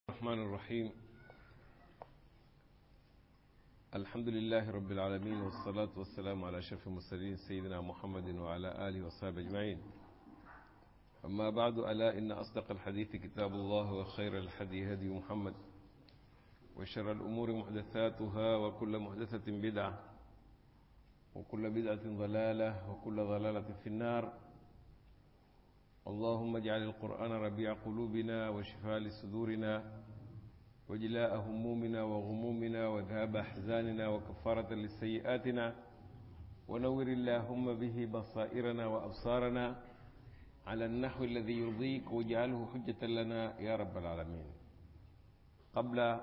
الرحمن الرحيم الحمد لله رب العالمين والصلاة والسلام على أشرف المرسلين سيدنا محمد وعلى آله وصحبه أجمعين أما بعد ألا إن أصدق الحديث كتاب الله وخير الحدي هدي محمد وشر الأمور محدثاتها وكل محدثة بدعة وكل بدعة ضلالة وكل ضلالة في النار اللهم اجعل القرآن ربيع قلوبنا وشفاء لصدورنا وجلاء همومنا وغمومنا وذهاب أحزاننا وكفارة لسيئاتنا ونور اللهم به بصائرنا وأبصارنا على النحو الذي يرضيك واجعله حجة لنا يا رب العالمين قبل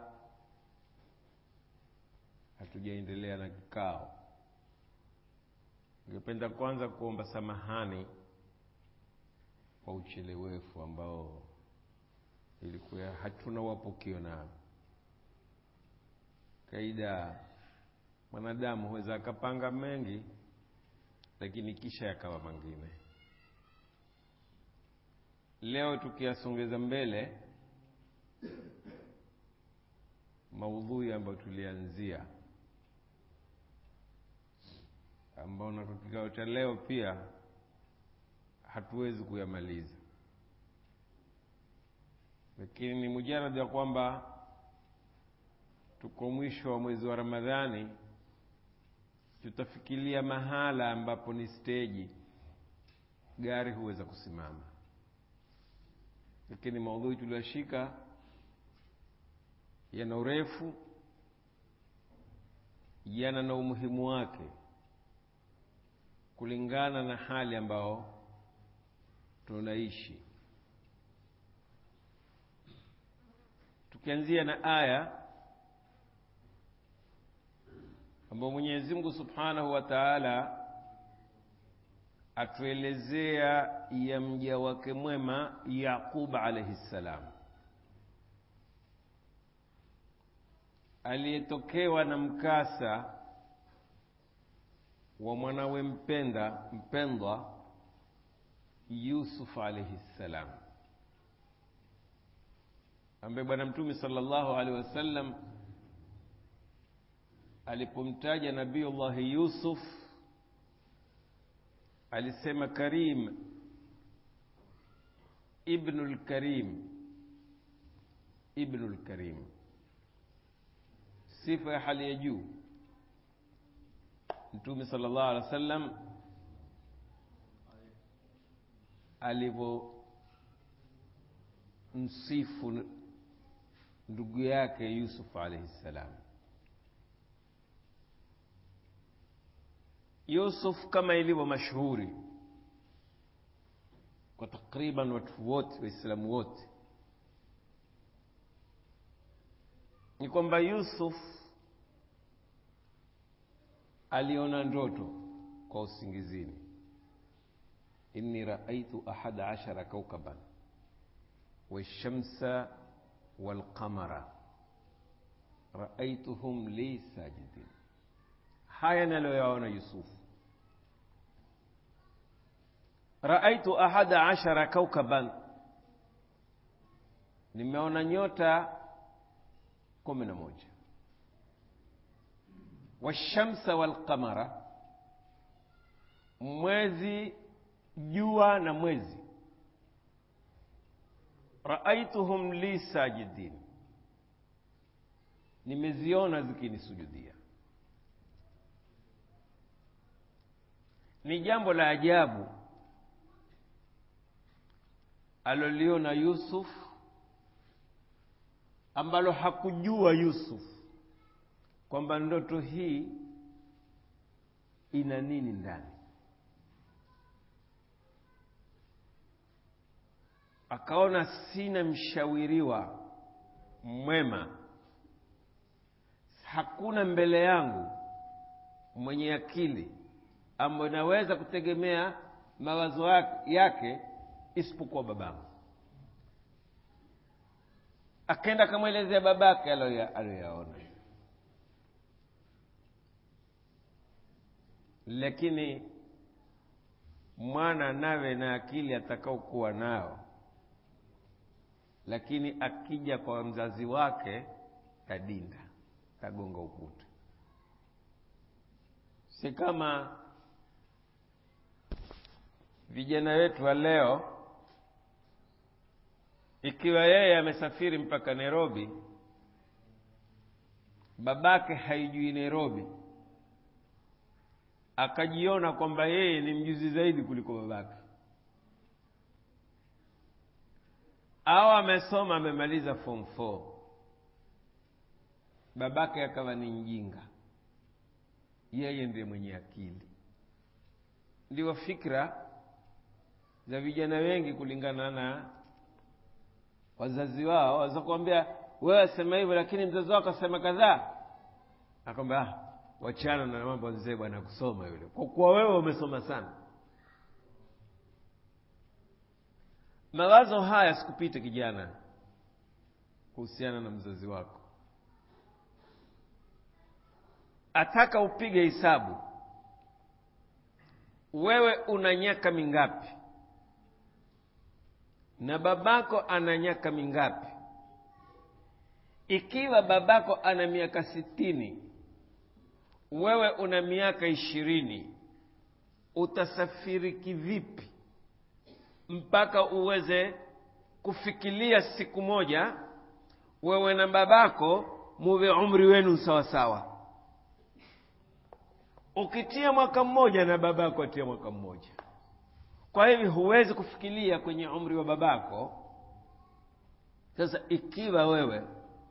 hatujaendelea na kikao ningependa kwanza kuomba samahani kwa uchelewefu ambao ilikuwa hatuna wapokeo nao kaida mwanadamu huweza akapanga mengi lakini kisha yakawa mengine leo tukiyasongeza mbele maudhui ambayo tulianzia ambao na kwa kikao cha leo pia hatuwezi kuyamaliza lakini ni mujaradi ya kwamba tuko mwisho wa mwezi wa ramadhani tutafikiria mahala ambapo ni steji gari huweza kusimama lakini maudhui tulioshika yana urefu yana na umuhimu wake kulingana na hali ambao tunaishi tukianzia na aya ambayo Mwenyezi Mungu Subhanahu wa Ta'ala atuelezea ya mja wake mwema Yaqub alayhi salam aliyetokewa na mkasa wa mwanawe mpenda mpendwa Yusuf alayhi salam ambaye bwana mtume sallallahu alaihi wasallam alipomtaja nabiullahi Yusuf alisema karim ibnul karim ibnul karim sifa ya hali ya juu mtume sallallahu alaihi wasallam alivyomsifu ndugu yake Yusuf alayhi salam. Yusuf kama ilivyo mashuhuri kwa takriban watu wote Waislamu wote ni kwamba Yusuf aliona ndoto kwa usingizini, inni raaitu ahada ashara kaukaban والشمس والقمر رأيتهم لي ساجدين haya naliyoyaona Yusufu raaitu ahada ashara kaukaban nimeona nyota kumi na moja washamsa walqamara mwezi jua na mwezi raaituhum li sajidin nimeziona zikinisujudia ni jambo la ajabu aloliona Yusuf ambalo hakujua Yusuf kwamba ndoto hii ina nini ndani akaona sina mshawiriwa mwema hakuna mbele yangu mwenye akili ambayo naweza kutegemea mawazo yake isipokuwa babangu akaenda akamwelezea babake aliyoyaona lakini mwana nawe na akili atakaokuwa nao lakini akija kwa mzazi wake kadinda kagonga ukuta si kama vijana wetu wa leo ikiwa yeye amesafiri mpaka nairobi babake haijui nairobi akajiona kwamba yeye ni mjuzi zaidi kuliko babake au amesoma amemaliza form four babake akawa ni mjinga yeye ndiye mwenye akili ndio fikra za vijana wengi kulingana na wazazi wao waweza kuambia wewe asema hivyo lakini mzazi wako asema kadhaa akwambia ah, wachana na mambo mzee bwana kusoma yule kwa kuwa wewe umesoma sana mawazo haya sikupite kijana kuhusiana na mzazi wako ataka upige hesabu wewe una nyaka mingapi na babako ana nyaka mingapi ikiwa babako ana miaka sitini wewe una miaka ishirini utasafiri kivipi mpaka uweze kufikiria siku moja wewe na babako muwe umri wenu sawa sawa ukitia mwaka mmoja na babako atia mwaka mmoja kwa hivyo huwezi kufikiria kwenye umri wa babako sasa ikiwa wewe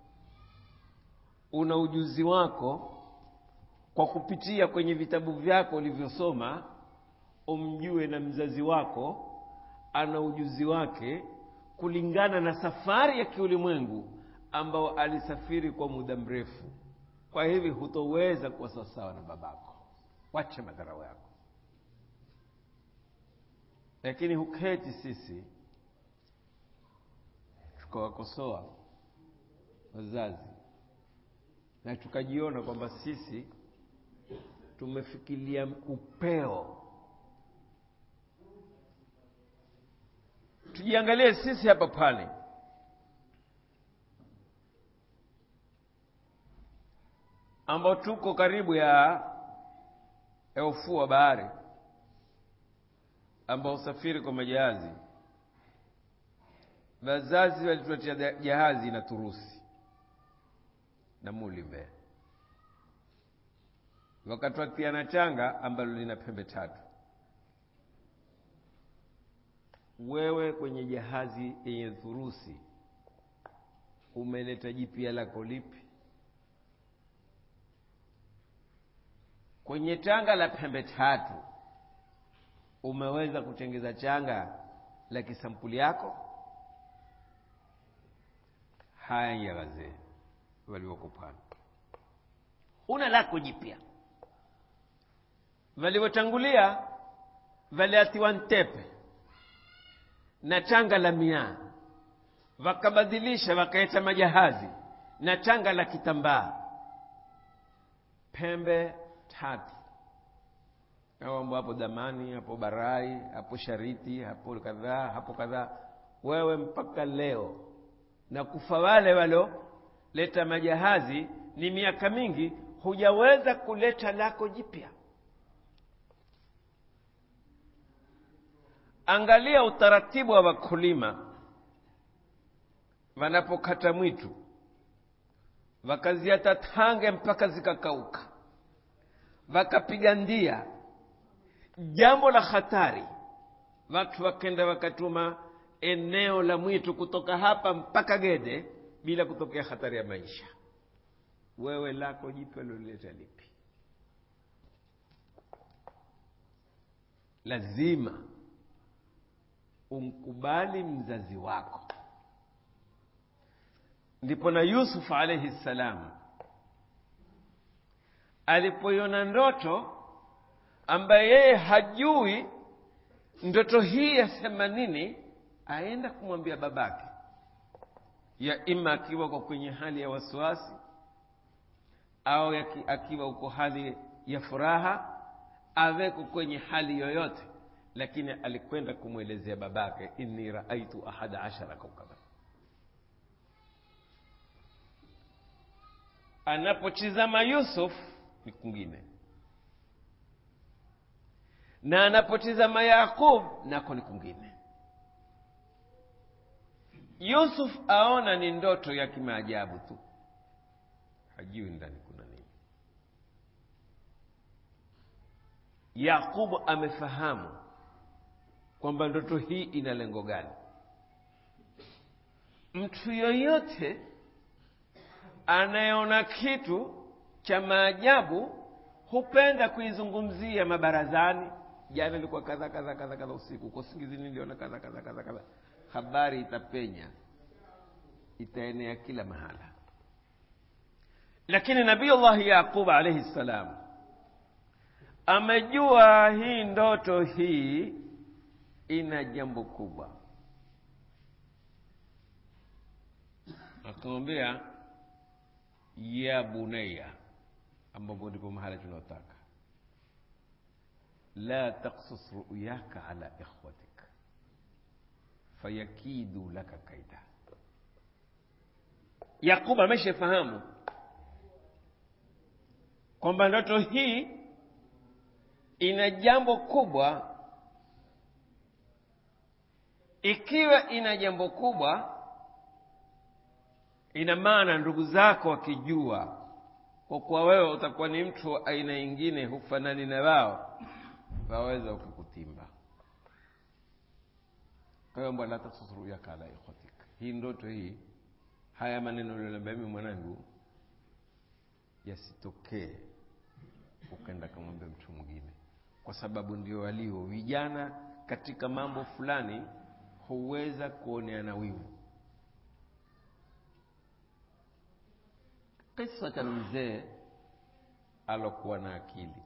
una ujuzi wako kwa kupitia kwenye vitabu vyako ulivyosoma umjue na mzazi wako ana ujuzi wake kulingana na safari ya kiulimwengu ambao alisafiri kwa muda mrefu kwa hivi hutoweza kuwa sawasawa na babako wache madharau yako lakini huketi sisi tukawakosoa wazazi na tukajiona kwamba sisi tumefikiria upeo tujiangalie sisi hapa pale ambao tuko karibu ya ya ufuo wa bahari ambao usafiri kwa majahazi wazazi walituletea jahazi na turusi na muli mbele wakatwatia na changa ambalo lina pembe tatu wewe kwenye jahazi yenye thurusi umeleta jipya lako lipi kwenye changa la pembe tatu umeweza kutengeza changa la kisampuli yako haya ya wazee waliokupana una lako jipya walivyotangulia waliatiwa ntepe na changa la miaa wakabadilisha wakaeta majahazi na changa la kitambaa pembe tatu mambo hapo damani hapo barai hapo shariti hapo kadhaa hapo kadhaa wewe mpaka leo na kufa wale waloleta majahazi ni miaka mingi hujaweza kuleta lako jipya angalia utaratibu wa wakulima wanapokata mwitu wakaziata tange mpaka zikakauka wakapiga ndia jambo la hatari watu wakenda wakatuma eneo la mwitu kutoka hapa mpaka gede bila kutokea hatari ya maisha wewe lako jipya lolileta lipi lazima umkubali mzazi wako ndipo na yusuf alaihi ssalam alipoiona ndoto ambaye yeye hajui ndoto hii yasema nini aenda kumwambia babake ya ima akiwa kwa kwenye hali ya wasiwasi au yaki, akiwa uko hali ya furaha aweko kwenye hali yoyote lakini alikwenda kumwelezea babake inni raaitu ahada ashara kaukaba anapotizama yusuf ni kwingine na anapotizama yaqub nako ni kwingine yusuf aona ni ndoto ya kimaajabu tu hajui ndani kuna nini yaqubu amefahamu kwamba ndoto hii ina lengo gani mtu yoyote anayeona kitu cha maajabu hupenda kuizungumzia mabarazani jana ilikuwa kadha kadha kadha kadha usiku kwa usingizini niliona kadha kadha kadha kadha habari itapenya itaenea kila mahala lakini nabiyullahi yaqub alaihi ssalam amejua hii ndoto hii ina jambo kubwa akamwambia ya bunaya ambapo ndipo mahala tunaotaka la taksus ruyaka ala ikhwatik fayakidu laka kaida yaqubu ameshafahamu kwamba ndoto hii ina jambo kubwa ikiwa ina jambo kubwa ina maana ndugu zako wakijua kwa kuwa wewe utakuwa ni mtu wa aina ingine hufanani na wao waweza ukikutimba kwa hiyo mbwana tasusruyaka ala ikhwatik hii ndoto hii haya maneno ulioniambia mimi mwanangu yasitokee ukaenda kamwambia mtu mwingine kwa sababu ndio walio vijana katika mambo fulani huweza kuoneana wivu kisa cha mzee alokuwa na akili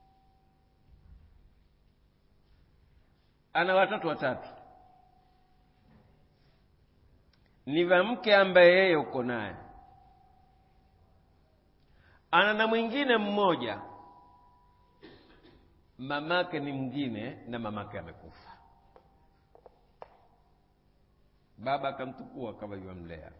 ana watoto watatu ni wa mke ambaye yeye uko naye ana na mwingine mmoja mamake ni mwingine na mamake amekufa baba akamtukua kama yuamlea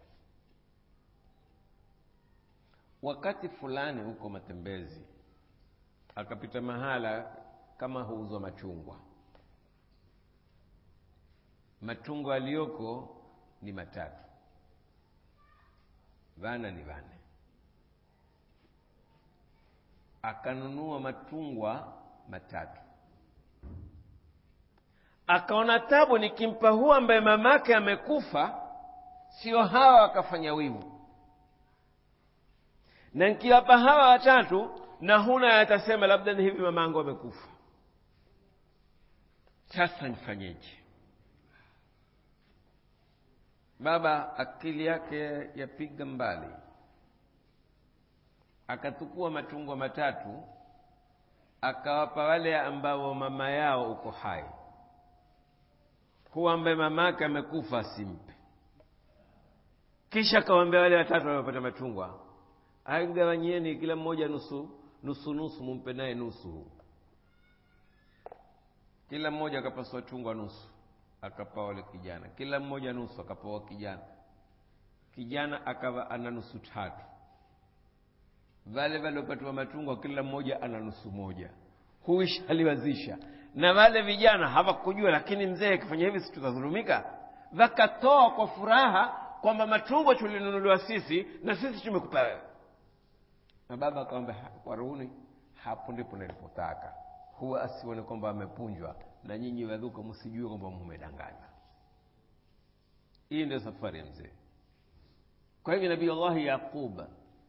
wakati fulani huko matembezi akapita mahala kama huuzwa machungwa machungwa aliyoko ni matatu vana ni vane akanunua machungwa matatu akaona tabu nikimpa huu ambaye mamake amekufa sio hawa wakafanya wivu na nikiwapa hawa watatu na huna yatasema labda ni hivi mamangu amekufa sasa nifanyeje baba akili yake yapiga mbali akatukua machungwa matatu akawapa wale ambao mama yao uko hai huwa ambaye mamake amekufa asimpe kisha akawambia wale watatu waliopata machungwa aigawanyieni kila mmoja nusu nusu nusu mumpe naye nusu kila mmoja akapaswa chungwa nusu akapawa wale kijana kila mmoja nusu akapawa kijana kijana akawa ana nusu tatu wale waliopatiwa machungwa kila mmoja ana nusu moja huisha aliwazisha na wale vijana hawakujua lakini mzee akifanya hivi si tutadhulumika wakatoa kwa furaha kwamba machungwa tulinunuliwa sisi na sisi tumekupa wewe na baba akamwambia kwa ruhuni hapo ndipo nilipotaka huwa asione kwamba amepunjwa na nyinyi wadhuka msijue kwamba mmedanganywa hii ndio safari ya mzee kwa hivyo nabii allahi yaqub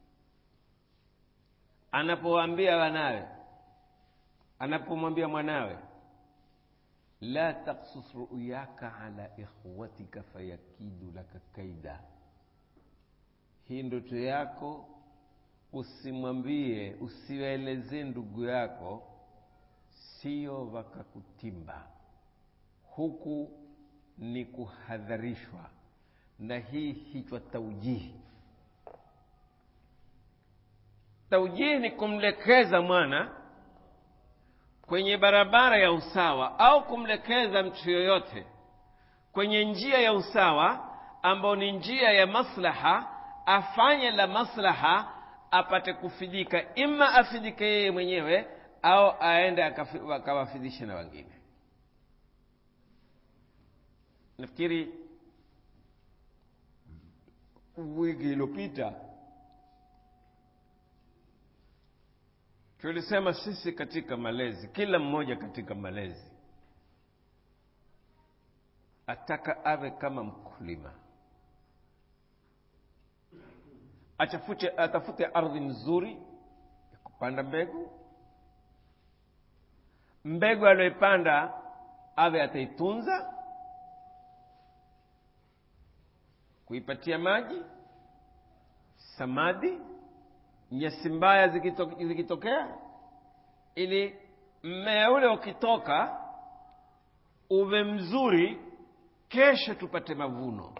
anapowaambia wanawe anapomwambia mwanawe la taksus ruyaka ala ikhwatika fayakidu laka kaida hii ndoto yako usimwambie usiwaelezee ndugu yako sio wakakutimba huku ni kuhadharishwa na hii hichwa taujihi taujihi ni kumlekeza mwana kwenye barabara ya usawa au kumlekeza mtu yoyote kwenye njia ya usawa ambao ni njia ya maslaha afanye la maslaha apate kufidika ima afidike yeye mwenyewe au aende akafi- akawafidishe na wengine nafikiri wiki iliyopita tulisema sisi katika malezi kila mmoja katika malezi ataka awe kama mkulima achafute atafute ardhi nzuri ya kupanda mbegu mbegu aliyoipanda awe ataitunza kuipatia maji samadi nyasi mbaya zikito- zikitokea ili mmea ule ukitoka uwe mzuri kesho tupate mavuno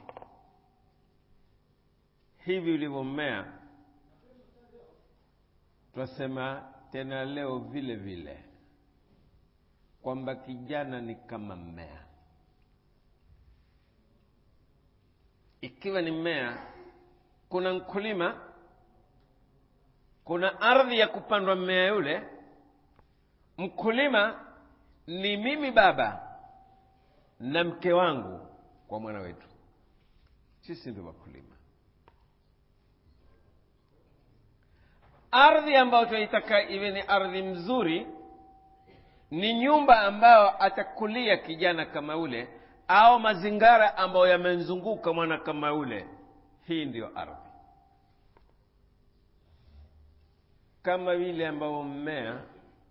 hivi ulivyommea twasema tena leo vile vile kwamba kijana ni kama mmea ikiwa ni mmea kuna mkulima kuna ardhi ya kupandwa mmea yule mkulima ni mimi baba na mke wangu kwa mwana wetu sisi ndio wakulima ardhi ambayo tunaitaka iwe ni ardhi mzuri ni nyumba ambayo atakulia kijana kama ule au mazingara ambayo yamemzunguka mwana kama ule hii ndiyo ardhi kama vile ambavyo mmea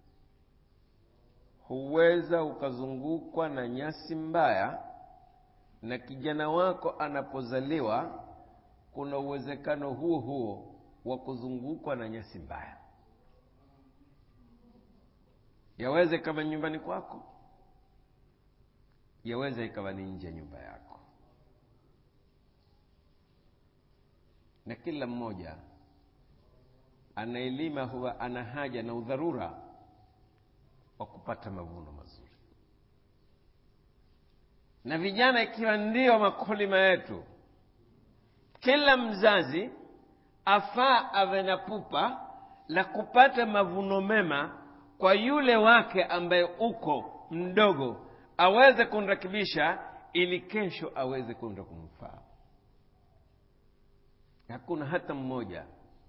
huweza ukazungukwa na nyasi mbaya na kijana wako anapozaliwa kuna uwezekano huo huo wa kuzungukwa na nyasi mbaya yaweza ikawa nyumbani kwako yaweza ikawa ni nje ya nyumba yako na kila mmoja anaelima huwa ana haja na udharura wa kupata mavuno mazuri na vijana ikiwa ndio makulima yetu kila mzazi afaa awe na pupa la kupata mavuno mema kwa yule wake ambaye uko mdogo aweze kumrekebisha ili kesho aweze kwenda kumfaa hakuna hata mmoja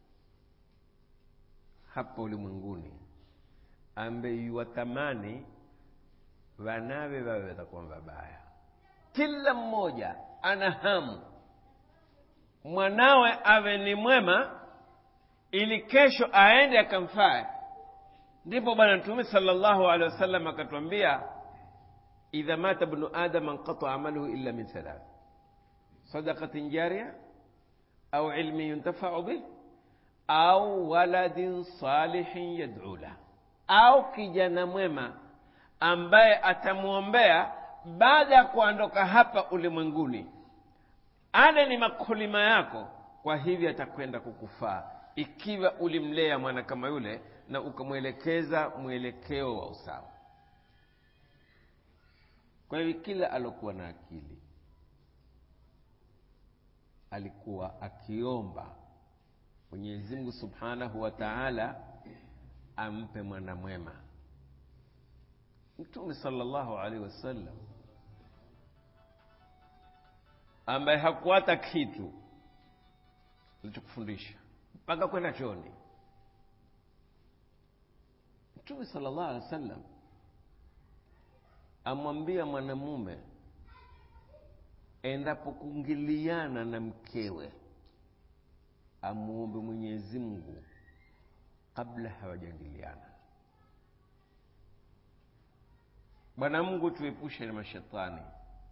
hapa ulimwenguni ambaye yuwatamani wanawe wawe watakuwa wabaya kila mmoja ana hamu mwanawe awe ni mwema ili kesho aende akamfae ndipo bwana mtume salllahu alehi wasallam akatwambia idha mata bnu adama nqata amaluhu illa min thalath sadaqatin jaria au ilmin yuntafau bih au waladin salihin yad'u lah au kijana mwema ambaye atamwombea baada ya kuondoka hapa ulimwenguni ale ni makulima yako kwa hivyo atakwenda kukufaa ikiwa ulimlea mwana kama yule na ukamwelekeza mwelekeo wa usawa kwa hivyo kila alokuwa na akili alikuwa akiomba mwenyezi mungu subhanahu wa taala ampe mwana mwema mtume salllahu alaihi wasallam ambaye hakuata kitu alichokufundisha mpaka kwenda choni mtume salllahu alehi wasallam amwambia mwanamume endapo kuingiliana na mkewe amuombe mwenyezi mungu kabla hawajaingiliana bwana mungu tuepushe na mashetani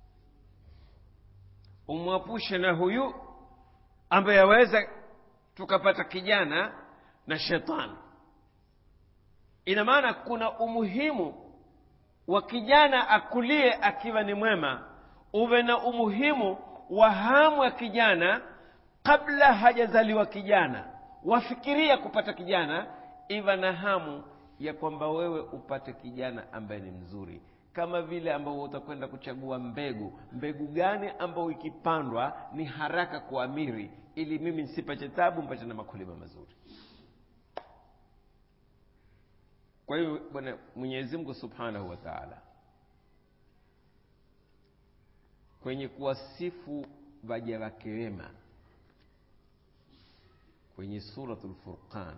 umwapushe na huyu ambaye aweza tukapata kijana na shetani ina maana kuna umuhimu wa kijana akulie akiwa ni mwema uwe na umuhimu wa hamu ya kijana kabla hajazaliwa kijana wafikiria kupata kijana iva na hamu ya kwamba wewe upate kijana ambaye ni mzuri kama vile ambao utakwenda kuchagua mbegu mbegu gani ambayo ikipandwa ni haraka kuamiri ili mimi nisipate tabu mpate na makulima mazuri kwa hiyo bwana mwenyezi mungu subhanahu wa taala kwenye kuwasifu vaja wake wema kwenye suratul furqan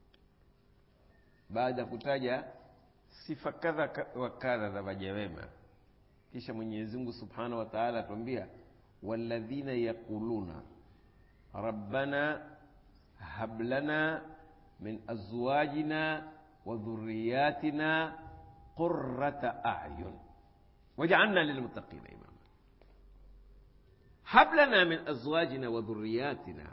baada ya kutaja sifa kadha wa kadha za vaja wema kisha mwenyezi mungu subhanahu wa taala atuambia walladhina yaquluna rabbana hab lana min azwajina wa dhurriyatina qurrata ayun waj'alna lilmuttaqina imama hab lana min azwajina wa dhurriyatina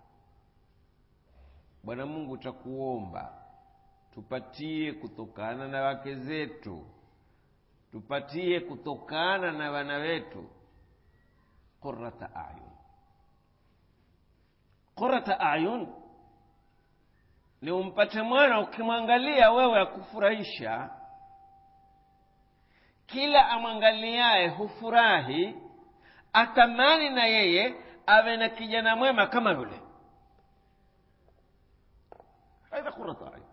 bwana mungu takuomba tupatie kutokana na wake zetu tupatie kutokana na wana wetu qurrata ayun qurrata ayun ni umpate mwana ukimwangalia wewe akufurahisha kila amwangaliaye hufurahi atamani na yeye awe na kijana mwema kama yule aidha qurrata ayun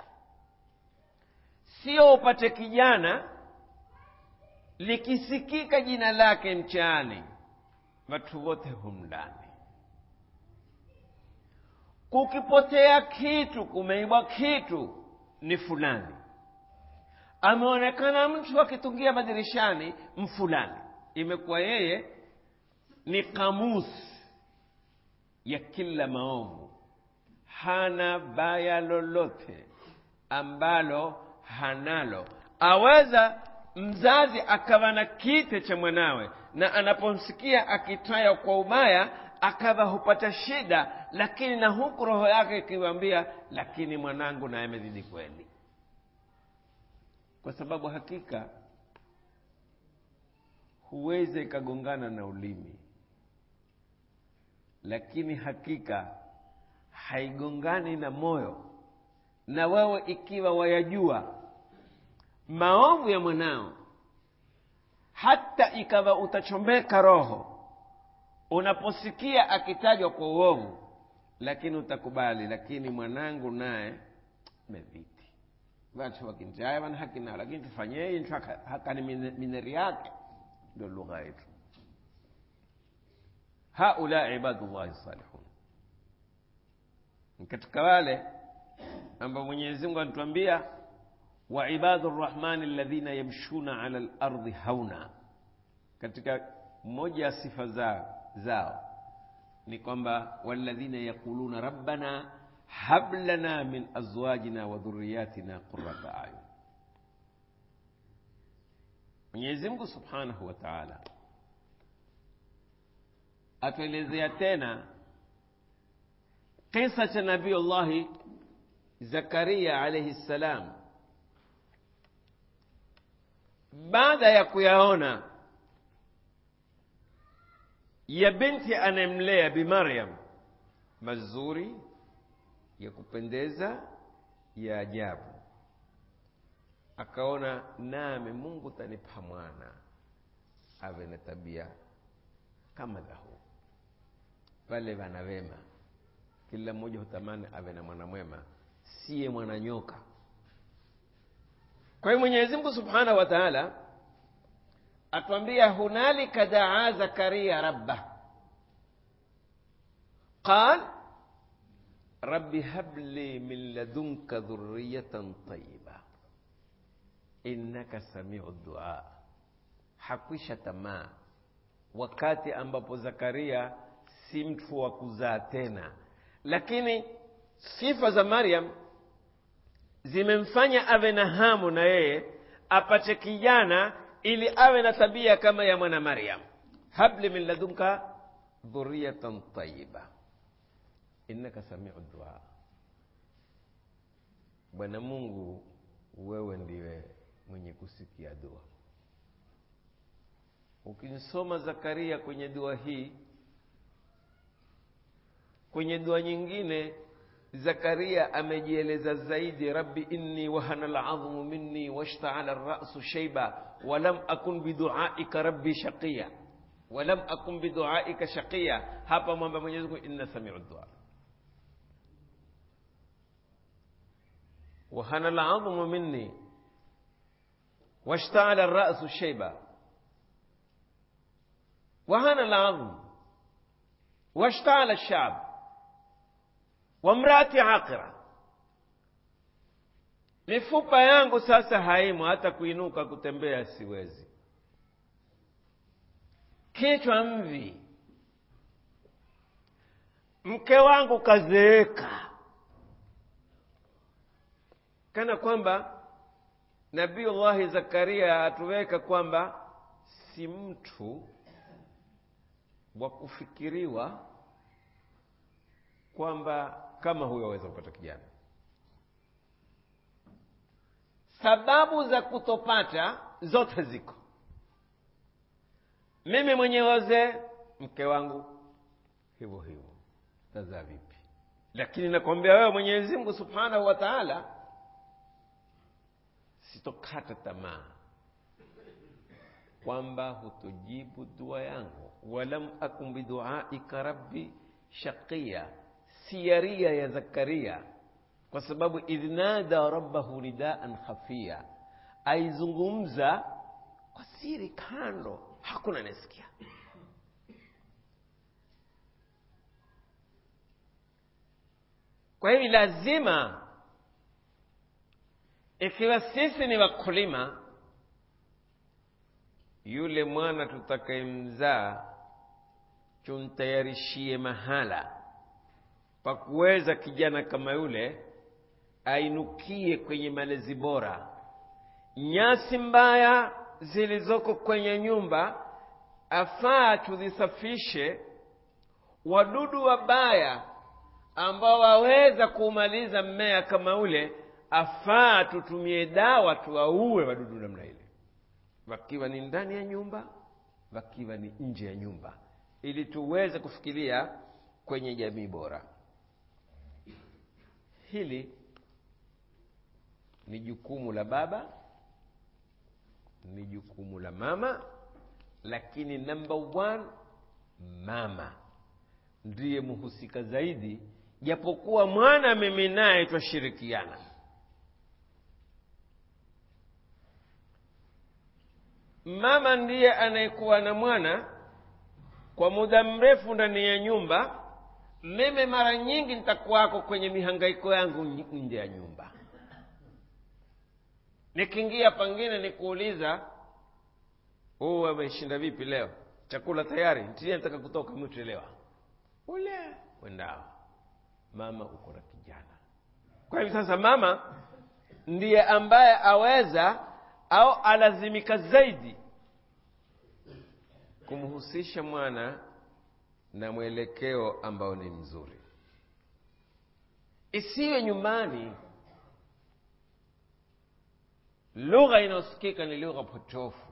sio upate kijana likisikika jina lake mchaani watu wote humndani kukipotea kitu kumeibwa kitu ni fulani ameonekana mtu akitungia madirishani mfulani imekuwa yeye ni kamusi ya kila maovu hana baya lolote ambalo hanalo aweza mzazi akawa na kite cha mwanawe na anapomsikia akitaya kwa ubaya akawa hupata shida lakini na huku roho yake ikiwambia lakini mwanangu naye amezidi kweli kwa sababu hakika huweza ikagongana na ulimi lakini hakika haigongani na moyo na wewe ikiwa wayajua maovu ya mwanao hata ikawa utachomeka roho unaposikia akitajwa kwa uovu lakini utakubali lakini mwanangu naye meviti watu wakinjaya wana haki nao lakini tufanyei ntu hakani mineri yake ndio lugha yetu haula ibadullahi salihun katika wale ambao mwenyezi mungu anatuambia وعباد الرحمن الذين يمشون على الأرض هونا katika moja ya sifa zao, zao ni kwamba walladhina yaquluna rabbana hab lana min azwajina wa dhurriyatina qurrata ayun mwenyezi mungu subhanahu wa taala atuelezea tena kisa cha nabiyullahi zakaria alaihi ssalam baada ya kuyaona ya binti anayemlea bi maryam mazuri ya kupendeza ya ajabu akaona nami mungu tanipa mwana awe na tabia kama dhahu pale wana wema kila mmoja hutamani awe na mwana mwema siye mwana nyoka kwa hiyo mwenyezi mungu subhanahu wa taala atuambia hunalika daa zakaria rabbah qal rabbi habli min ladunka dhurriyatan tayiba innaka samiu dua hakwisha tamaa wakati ambapo zakaria si mtu wa kuzaa tena lakini sifa za maryam zimemfanya awe na hamu na yeye apate kijana ili awe na tabia kama ya mwana maryam habli min ladunka dhuriyatan tayiba innaka samiu dua bwana mungu wewe ndiwe mwenye kusikia dua ukimsoma zakaria kwenye dua hii kwenye dua nyingine zakaria amejieleza zaidi rabbi inni wahana ladhmu minni washtaala rasu sheiba walam akun biduaika rabbi shaqiya walam akun biduaika shaqiya hapa mwamba mwenyezi mungu inna samiu dua وهنا العظم مني واشتعل الرأس شيبا وهنا العظم واشتعل الشعب وامرأتي عاقرة mifupa yangu sasa haimo hata kuinuka kutembea siwezi kichwa mvi mke wangu kazeeka kana kwamba nabiullahi zakaria atuweka kwamba si mtu wa kufikiriwa kwamba kama huyo aweza kupata kijana sababu za kutopata zote ziko mimi mwenyewe mke wangu hivyo hivyo tazaa vipi lakini nakwambia wewe mwenyezi mungu subhanahu wa taala sitokata tamaa kwamba hutujibu dua yangu walam akun biduaika rabbi shaqiya siyaria ya zakaria kwa sababu idh nada rabbahu nidaan khafia aizungumza kwa siri kando hakuna anayesikia kwa hivi lazima ikiwa sisi ni wakulima yule mwana tutakayemzaa tumtayarishie mahala pa kuweza kijana kama yule ainukie kwenye malezi bora nyasi mbaya zilizoko kwenye nyumba afaa tuzisafishe wadudu wabaya ambao waweza kuumaliza mmea kama ule afaa tutumie dawa tuwaue wadudu namna ile wakiwa ni ndani ya nyumba wakiwa ni nje ya nyumba ili tuweze kufikiria kwenye jamii bora hili ni jukumu la baba ni jukumu la mama lakini number one mama ndiye mhusika zaidi japokuwa mwana mimi naye twashirikiana mama ndiye anayekuwa na mwana kwa muda mrefu ndani ya nyumba mimi mara nyingi nitakuwako kwenye mihangaiko yangu nje ya nyumba nikiingia pangine nikuuliza huu ameshinda vipi leo chakula tayari ntie nataka kutoka mtelewa ule wendao mama uko na kijana kwa hivi sasa mama ndiye ambaye aweza au alazimika zaidi kumhusisha mwana na mwelekeo ambao ni mzuri isiwe nyumbani lugha inayosikika ni lugha potofu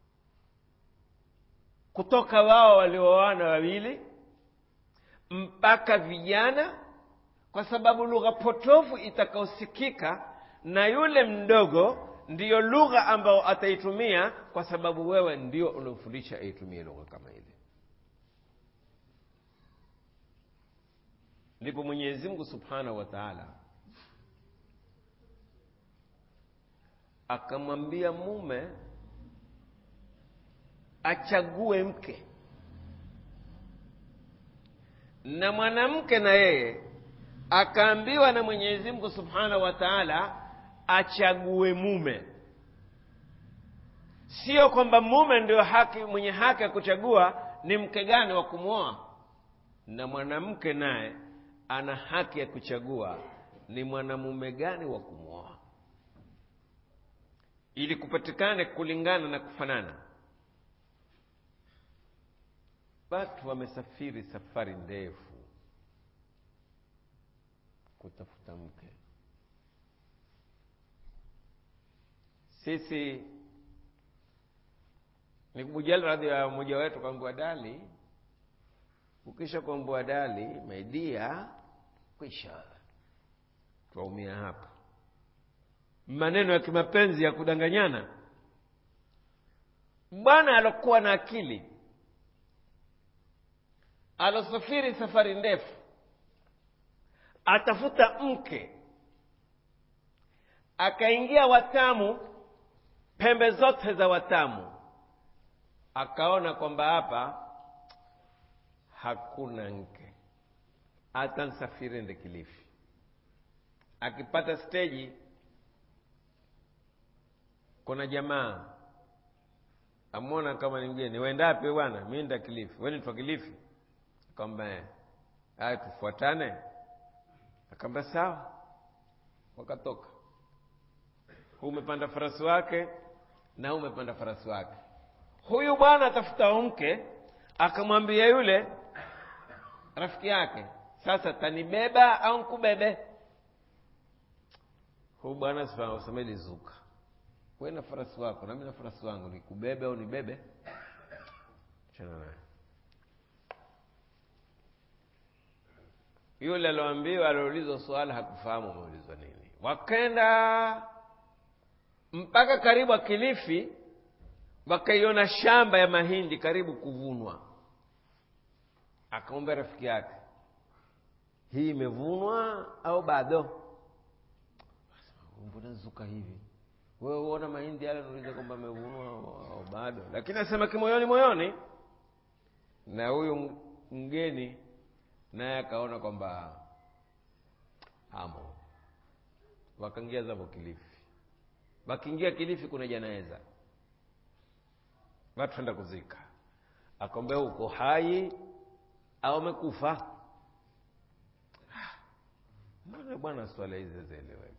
kutoka wao walioana wawili mpaka vijana kwa sababu lugha potofu itakaosikika na yule mdogo ndiyo lugha ambayo ataitumia kwa sababu wewe ndio uliofundisha aitumie lugha kama ile ndipo mwenyezi mungu subhanahu wa taala akamwambia mume achague mke na mwanamke na yeye akaambiwa na mwenyezi mungu subhanahu wa taala achague mume sio kwamba mume ndio haki mwenye haki ya kuchagua ni mke gani wa kumwoa na mwanamke naye ana haki ya kuchagua ni mwanamume gani wa kumwoa ili kupatikane kulingana na kufanana watu wamesafiri safari ndefu kutafuta mke sisi ni kubujali radhi ya mmoja wetu kwambua dali ukisha kuambua dali maidia kwisha twaumia hapa maneno ya kimapenzi ya kudanganyana bwana alokuwa na akili alosafiri safari ndefu atafuta mke akaingia watamu pembe zote za watamu akaona kwamba hapa hakuna nke hata nsafiri ende kilifi akipata steji kuna jamaa amwona kama ni mgeni wendapi bwana mi nda kilifi weni twa kilifi kwamba haya tufuatane akaamba sawa wakatoka huu umepanda farasi wake na huu umepanda farasi wake huyu bwana atafuta mke akamwambia yule rafiki yake sasa tanibeba au nkubebe huyu bwana usemeli zuka we na farasi wako nami na farasi wangu nikubebe au nibebe chana naye yule alioambiwa alioulizwa swala hakufahamu ameulizwa nini wakenda mpaka karibu akilifi wakaiona shamba ya mahindi karibu kuvunwa akamwambia rafiki yake hii imevunwa au bado mbona zuka hivi wewe uona mahindi yale nauliza kwamba amevunwa au bado lakini asema kimoyoni moyoni na huyu mgeni naye akaona kwamba amo wakaingia zavo kilifi wakiingia kilifi kuna janaeza watu enda kuzika akwambia uko hai au amekufa mbona bwana swala hizi zieleweki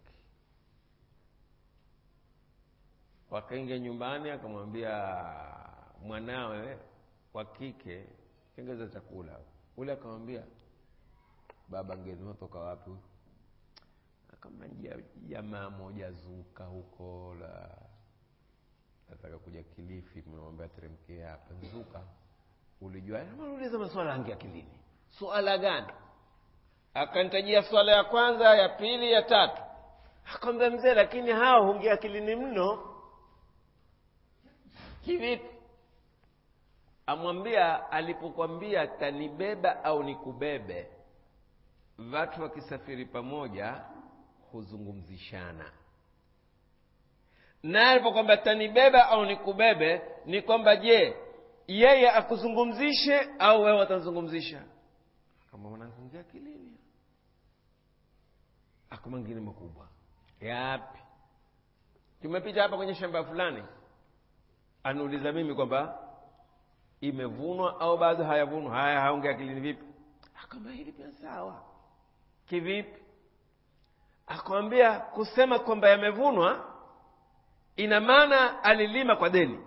wakaingia nyumbani akamwambia mwanawe wa kike tengeza chakula ule akamwambia baba ngeni watoka wapi kama jamaa moja zuka huko la nataka kuja kilifi memwambia teremkie hapa zuka ulijua uliza maswala yangu akilini swala gani akanitajia swala ya kwanza ya pili ya tatu akamwambia mzee lakini hao hungia akilini mno kivipi amwambia alipokwambia tanibeba au nikubebe watu wakisafiri pamoja huzungumzishana naye alipokwambia tanibeba au nikubebe ni kwamba je yeye akuzungumzishe au wewe watazungumzisha kama mwanazungumzia kilini ako mengine makubwa yapi tumepita hapa kwenye shamba fulani aniuliza mimi kwamba imevunwa au bado hayavunwa haya haongea akilini vipi akamba hili pia sawa kivipi akamwambia kusema kwamba yamevunwa ina maana alilima kwa deni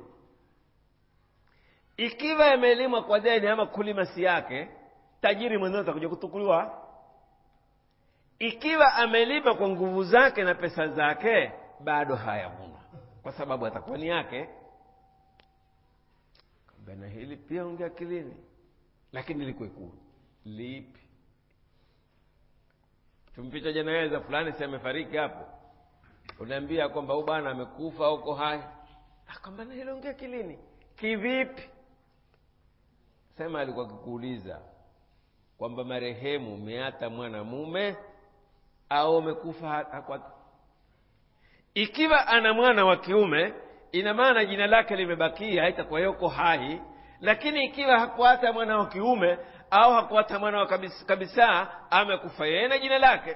ikiwa yamelimwa kwa deni ama kulima si yake tajiri mwenyewe atakuja kutukuliwa ikiwa amelima kwa nguvu zake na pesa zake bado hayavunwa kwa sababu atakuwa ni yake na hili pia ongea akilini lakini likwekuu lipi tumpita janaweza fulani si amefariki hapo unaambia kwamba huyu bwana amekufa au uko hai akwamba na hilo ongea akilini kivipi sema alikuwa akikuuliza kwamba marehemu umeata mwanamume au umekufa hakwata ikiwa ana mwana wa kiume ina maana jina lake limebakia haitakuwa yuko hai lakini ikiwa hakuata mwana wa kiume au hakuata mwana wa kabisa, kabisa amekufa yeye na jina lake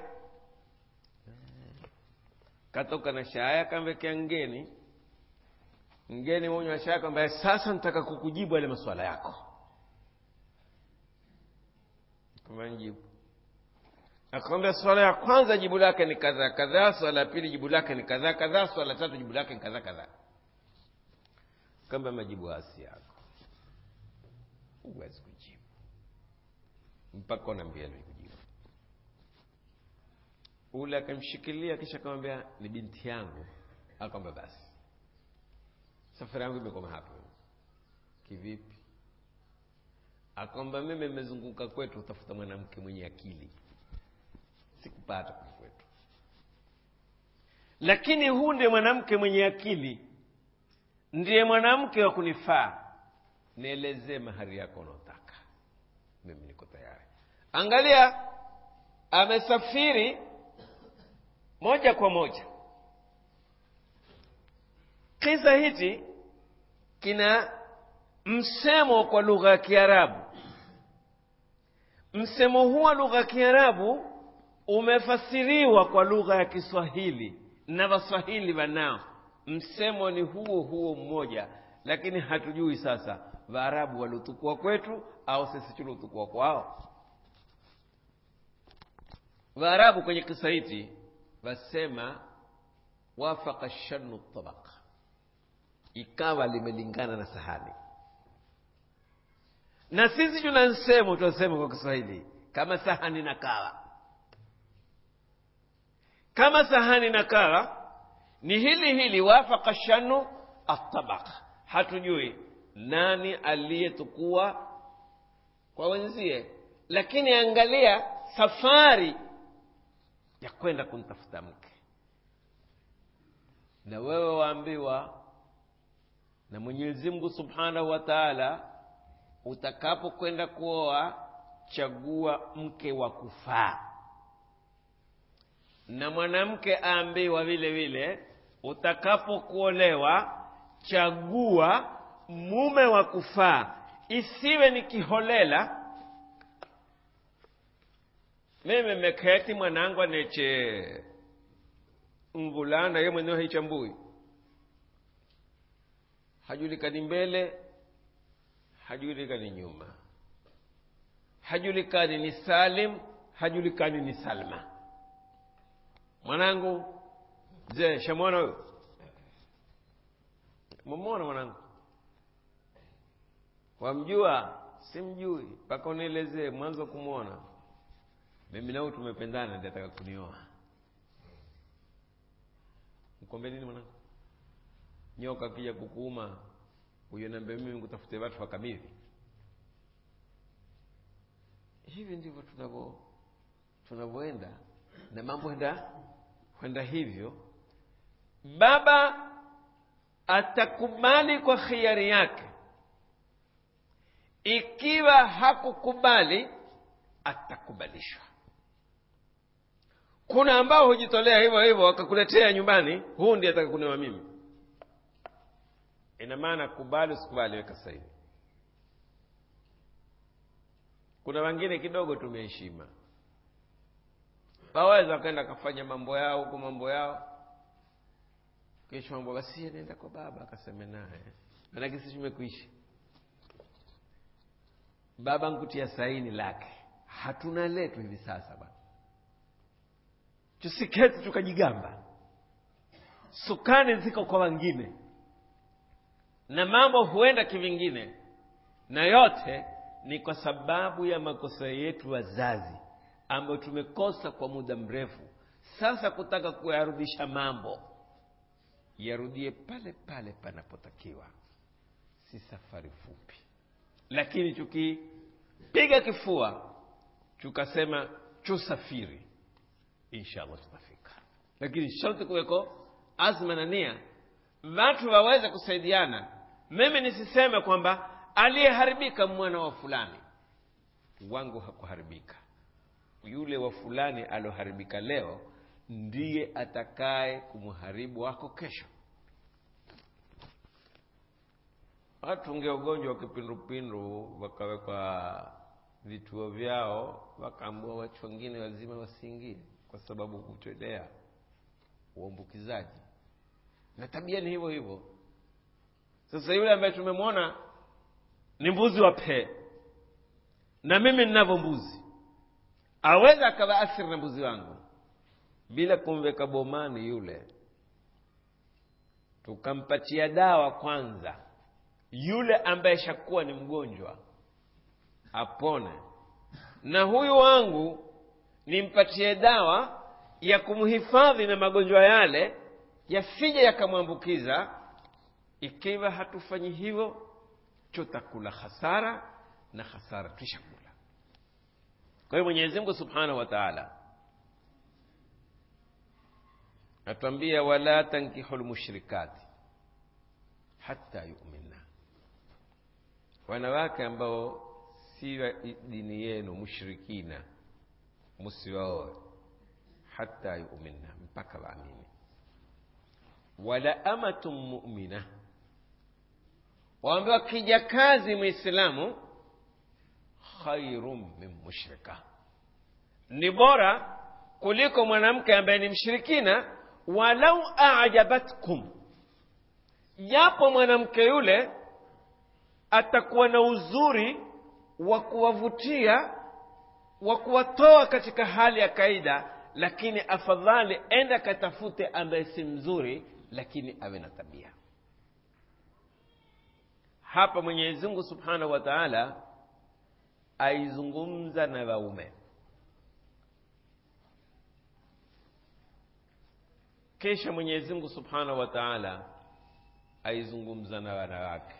katoka na shaya akamwekea ngeni mgeni mwenye wa shaya kwamba sasa nitaka kukujibu yale maswala yako kamjibu akamwambia swala ya kwanza jibu lake ni kadhaa kadhaa swala ya pili jibu lake ni kadhaa kadhaa swala ya tatu jibu lake ni kadhaa kadhaa kamba majibu hasi yako huwezi kujibu mpaka unaambia kujibu ule akamshikilia kisha akamwambia ni binti yangu akamwambia basi safari yangu imekoma hapo kivipi akwamba mimi nimezunguka kwetu utafuta mwanamke mwenye akili sikupata kwa kwetu lakini huu ndiye mwanamke mwenye akili ndiye mwanamke wa kunifaa nielezee mahari yako unaotaka mimi niko tayari angalia amesafiri moja kwa moja kisa hichi kina msemo kwa lugha ya kiarabu msemo huu wa lugha ya kiarabu umefasiriwa kwa lugha ya kiswahili na waswahili wanao msemo ni huo huo mmoja lakini hatujui sasa waarabu waliotukua kwetu au sisi tuliotukua kwao waarabu kwenye kisa hichi wasema wafaka shanu tabaka ikawa limelingana na sahani na sisi tuna nsemo tunasema kwa kiswahili kama sahani na kawa kama sahani na kawa ni hili hili wafaka shanu atabaka hatujui nani aliyetukua kwa wenzie lakini angalia safari ya kwenda kumtafuta mke na wewe waambiwa na mwenyezi mungu subhanahu wa taala utakapokwenda kuoa chagua mke wa kufaa na mwanamke aambiwa vile vile utakapokuolewa chagua mume wa kufaa isiwe ni kiholela mimi meketi mwanangu aneche mvulana ye mwenyewe haichambui hajulikani mbele hajulikani nyuma hajulikani ni salim hajulikani ni salma mwanangu je shamwona huyo mumwona mwanangu wamjua simjui mpaka unielezee mwanzo kumwona mimi nao tumependana ndi ataka kunioa mkombe nini mwanangu nyoka kija kukuuma huyo nambe mimi kutafute watu wakabidhi hivi ndivyo tunavyo tunavyoenda na mambo enda kwenda hivyo baba atakubali kwa khiari yake ikiwa hakukubali atakubalishwa kuna ambao hujitolea hivyo hivyo wakakuletea nyumbani huu ndiye atakakunewa mimi ina maana kubali usikubali weka sahivi kuna wengine kidogo tumeheshima waweza wakaenda akafanya mambo yao huko mambo yao kesho mambo basi anaenda kwa baba akaseme naye manake sisi tumekuishi baba nkutia saini lake hatuna letu hivi sasa bana tusiketi tukajigamba sukani ziko kwa wengine na mambo huenda kivingine na yote ni kwa sababu ya makosa yetu wazazi ambayo tumekosa kwa muda mrefu sasa kutaka kuyarudisha mambo yarudie pale pale panapotakiwa si safari fupi lakini tukipiga kifua tukasema tusafiri inshallah tutafika lakini sharti kuweko azma na nia watu waweze kusaidiana mimi nisiseme kwamba aliyeharibika mwana wa fulani wangu hakuharibika yule wa fulani alioharibika leo ndiye atakaye kumharibu wako kesho watunge ugonjwa wa kipindupindu wakawekwa vituo vyao wakaambua watu wengine wazima wasiingie kwa sababu kutolea uambukizaji na tabia ni hivyo hivyo sasa yule ambaye tumemwona ni mbuzi wa pee na mimi ninavyo mbuzi aweza akawaathiri na mbuzi wangu bila kumweka bomani yule tukampatia dawa kwanza yule ambaye shakuwa ni mgonjwa apone na huyu wangu nimpatie dawa ya kumhifadhi na magonjwa yale yasije yakamwambukiza ikiwa hatufanyi hivyo tutakula hasara na hasara tushakula kwa hiyo mwenyezi mungu subhanahu wa taala natuambia wala tankihu lmushrikati hata yuminna wanawake ambao si wa dini yenu mushrikina musiwaoe hata yuminna mpaka waamini wala amatun mumina waambiwa kijakazi mwislamu khairun min mushrika ni bora kuliko mwanamke ambaye ni mshirikina walau ajabatkum japo mwanamke yule atakuwa na uzuri wa kuwavutia wa kuwatoa katika hali ya kaida lakini afadhali enda katafute ambaye si mzuri lakini awe na tabia hapa mwenyezi mungu subhanahu wa taala aizungumza na waume kisha mwenyezi mungu subhanahu wa taala aizungumza na wanawake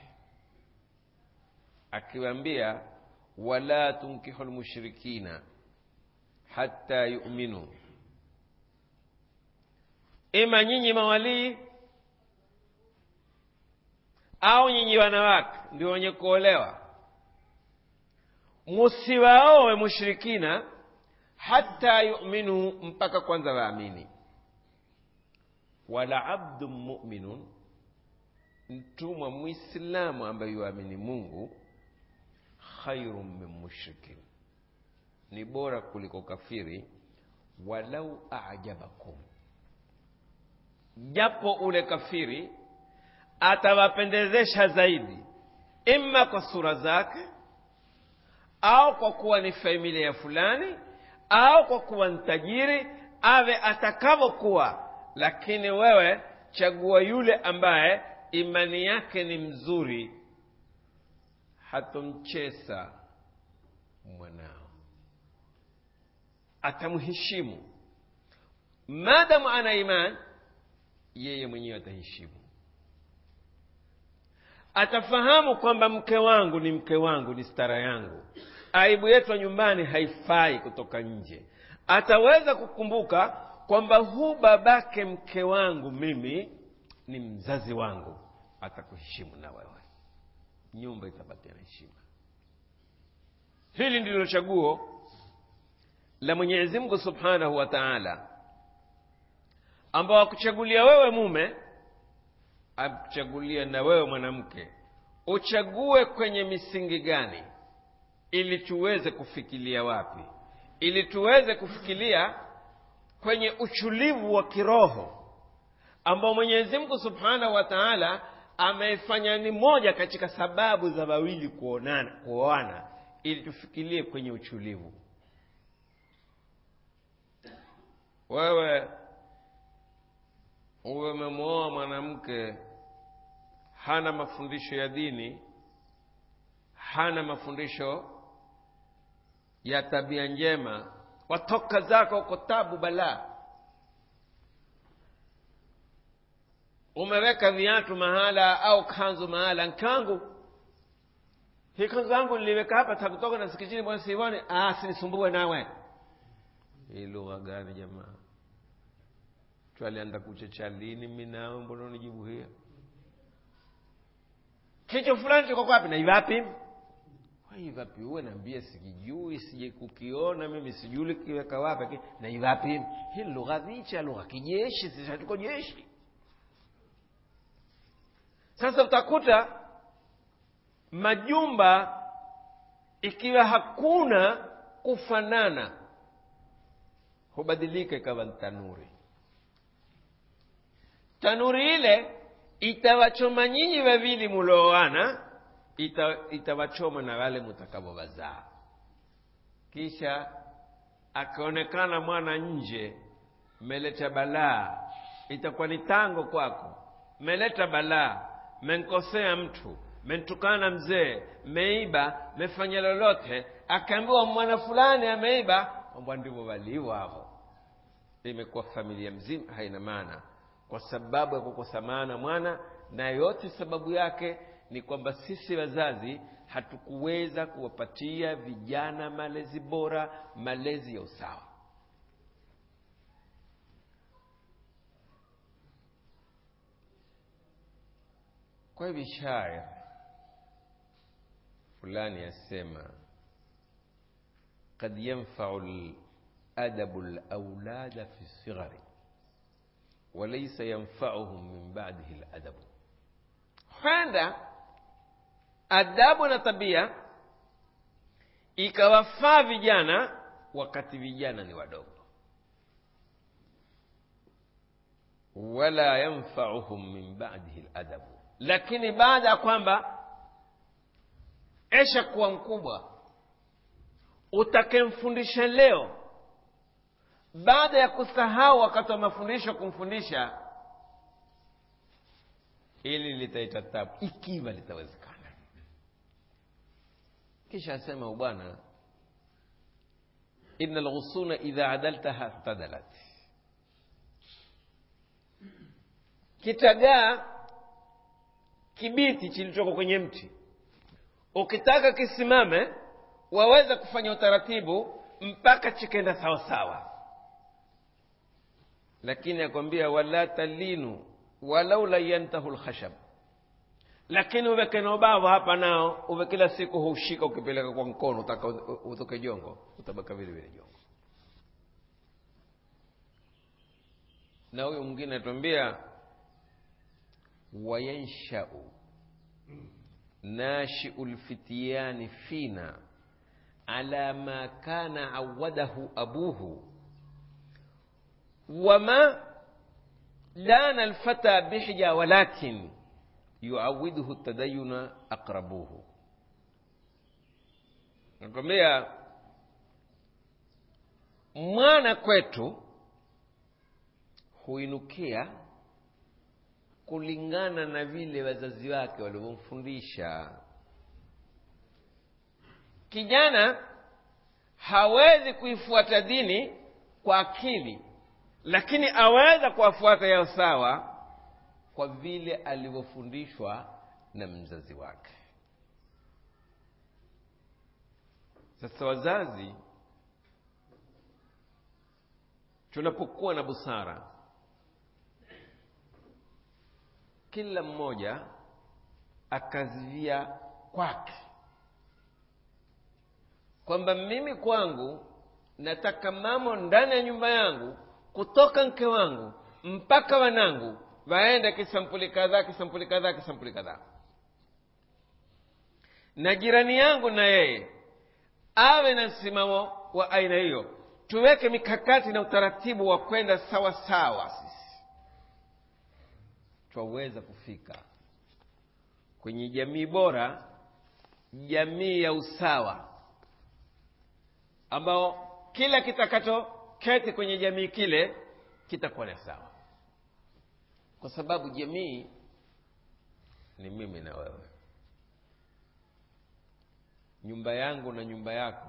akiwaambia wala tunkihu lmushrikina hata yuminu ima nyinyi mawalii au nyinyi wanawake ndio wenye kuolewa musiwaowe mushrikina hata yuminu mpaka kwanza waamini wala abdun muminun mtumwa mwislamu ambaye yuamini mungu khairun min mushrikin ni bora kuliko kafiri walau ajabakum japo ule kafiri atawapendezesha zaidi imma kwa sura zake au kwa kuwa ni familia fulani au kwa kuwa ni tajiri awe atakavyokuwa lakini wewe chagua yule ambaye imani yake ni mzuri hatomchesa mwanao atamheshimu maadamu ana imani yeye mwenyewe ataheshimu atafahamu kwamba mke wangu ni mke wangu ni stara yangu aibu yetu ya nyumbani haifai kutoka nje ataweza kukumbuka kwamba huu babake mke wangu mimi ni mzazi wangu atakuheshimu na wewe nyumba itabakia na heshima hili ndilo chaguo la mwenyezi mungu subhanahu wa taala ambao akuchagulia wewe mume akuchagulia na wewe mwanamke uchague kwenye misingi gani ili tuweze kufikilia wapi ili tuweze kufikilia kwenye uchulivu wa kiroho ambao mwenyezi mungu subhanahu wa taala ameifanya ni moja katika sababu za wawili kuonana kuoana ili tufikirie kwenye uchulivu wewe uwe umemwoa mwanamke hana mafundisho ya dini hana mafundisho ya tabia njema watoka zako uko tabu balaa umeweka viatu mahala au kanzu mahala nkangu hii kanzu yangu niliweka hapa takutoka na sikitini bwana siivone ah sinisumbue nawe hii lugha gani jamaa twalianda kuchecha lini mi nawe mbona unijibu hiyo kicho fulani chiko kwapi na ivapi ivapi uwe naambia sikijui sije kukiona mimi sijui likiweka wapi na ivapi hii lugha vicha lugha kijeshi sisi hatuko jeshi sasa utakuta majumba ikiwa hakuna kufanana hubadilika ikawa tanuri tanuri ile itawachoma nyinyi wawili mulioana ita, itawachoma na wale mutakavyowazaa kisha akaonekana mwana nje meleta balaa itakuwa ni tango kwako meleta balaa menkosea mtu mentukana mzee meiba mefanya lolote akaambiwa mwana fulani ameiba kwamba ndivyo walivyo hapo imekuwa familia mzima haina maana kwa sababu ya kukosa maana mwana na yote sababu yake ni kwamba sisi wazazi hatukuweza kuwapatia vijana malezi bora malezi ya usawa kwa hivi shair fulani yasema قد ينفع الأدب الأولاد في الصغر walaisa yanfauhum min badihi ladabu huenda adabu na tabia ikawafaa vijana wakati vijana ni wadogo wala yanfauhum min badihi ladabu lakini baada ya kwamba esha kuwa mkubwa utakemfundisha leo baada ya kusahau wakati wa mafundisho kumfundisha ili litaita tabu ikiwa litawezekana kisha asema bwana ina lghusuna idha adaltaha tadalat kitagaa kibiti kilichoko kwenye mti ukitaka kisimame waweza kufanya utaratibu mpaka chikenda sawasawa lakini akwambia wala talinu walau layantahu lkhashab lakini uweke na ubavu hapa nao uwe kila siku huushika ukipeleka kwa mkono utaka utoke jongo utabaka vile vile jongo na huyu mwingine atuambia wayanshau nashiu lfityani fina ala ma kana awadahu abuhu wama dana alfata bihja walakin yuawiduhu tadayuna aqrabuhu nakwambia mwana kwetu huinukia kulingana na vile wazazi wake walivyomfundisha kijana hawezi kuifuata dini kwa akili lakini aweza kuwafuata yao sawa kwa vile alivyofundishwa na mzazi wake sasa wazazi tunapokuwa na busara kila mmoja akazivia kwake kwamba mimi kwangu nataka mamo ndani ya nyumba yangu kutoka mke wangu mpaka wanangu waende kisampuli kadhaa kisampuli kadhaa kisampuli kadhaa na jirani yangu na yeye awe na msimamo wa aina hiyo tuweke mikakati na utaratibu wa kwenda sawa sawa sisi twaweza kufika kwenye jamii bora jamii ya usawa ambao kila kitakacho keti kwenye jamii kile kitakuwa ni sawa kwa sababu jamii ni mimi na wewe nyumba yangu na nyumba yako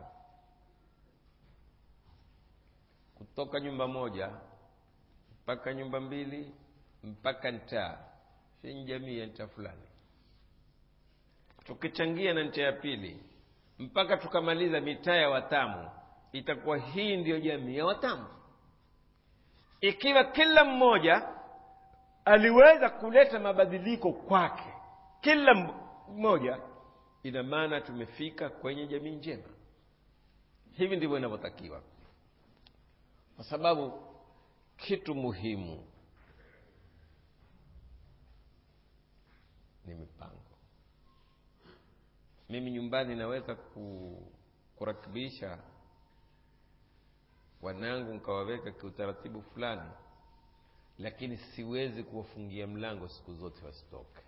kutoka nyumba moja mpaka nyumba mbili mpaka ntaa hii jamii ya ncha fulani tukichangia na ncha ya pili mpaka tukamaliza mitaa ya watamu itakuwa hii ndiyo jamii ya watamu ikiwa kila mmoja aliweza kuleta mabadiliko kwake kila mmoja ina maana tumefika kwenye jamii njema hivi ndivyo inavyotakiwa kwa sababu kitu muhimu ni mipango mimi nyumbani naweza ku, kurakibisha wanangu nkawaweka kiutaratibu fulani lakini siwezi kuwafungia mlango siku zote wasitoke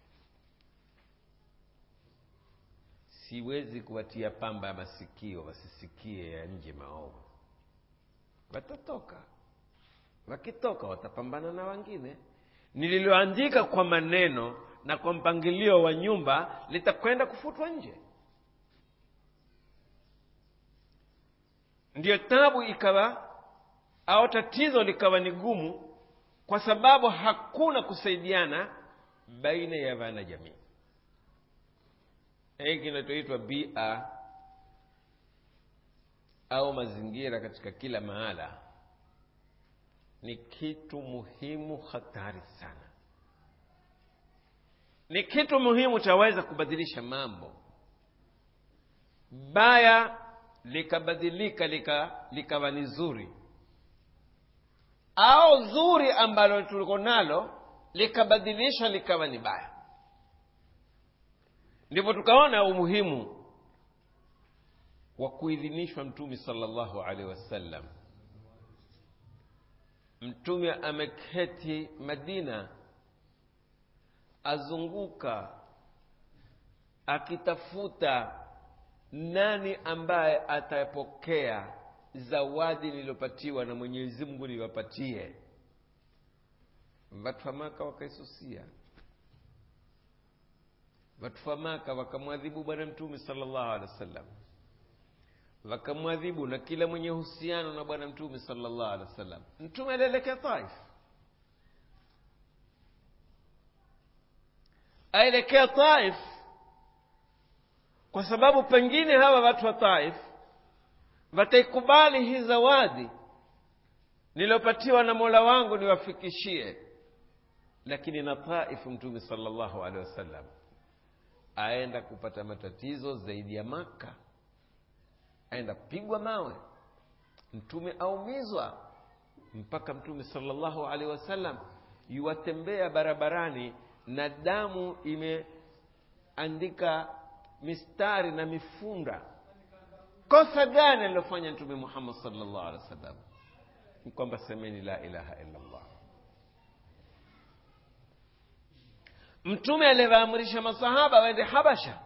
siwezi kuwatia pamba ya masikio wasisikie ya nje maovu watatoka wakitoka watapambana na wengine nililoandika kwa maneno na kwa mpangilio wa nyumba litakwenda kufutwa nje ndiyo tabu ikawa au tatizo likawa ni gumu kwa sababu hakuna kusaidiana baina ya wana jamii hii kinachoitwa bia au mazingira katika kila mahala ni kitu muhimu hatari sana ni kitu muhimu chaweza kubadilisha mambo baya likabadilika likawa lika ni zuri au zuri ambalo tuliko nalo likabadilisha likawa ni baya ndipo tukaona umuhimu wa kuidhinishwa mtume salllahu alaihi wasallam mtume ameketi madina azunguka akitafuta nani ambaye atapokea zawadi niliyopatiwa na mwenyezi mungu niwapatie watu wa maka wakaisusia watu wa maka wakamwadhibu bwana mtume salllahu alehi wa sallam wakamwadhibu na kila mwenye uhusiano na bwana mtume salllahu alehi wa sallam mtume alielekea taif aelekea taif kwa sababu pengine hawa watu wa taif wataikubali hii zawadi niliyopatiwa na mola wangu niwafikishie lakini na taifu mtume salllahu alehi wasallam aenda kupata matatizo zaidi ya maka aenda kupigwa mawe mtume aumizwa mpaka mtume salllahu alehi wasallam yuwatembea barabarani na damu imeandika mistari na mifunda kosa gani alilofanya mtume muhammad salllah alehi wasallam ni kwamba semeni la ilaha illa llah mtume aliwaamrisha masahaba waende habasha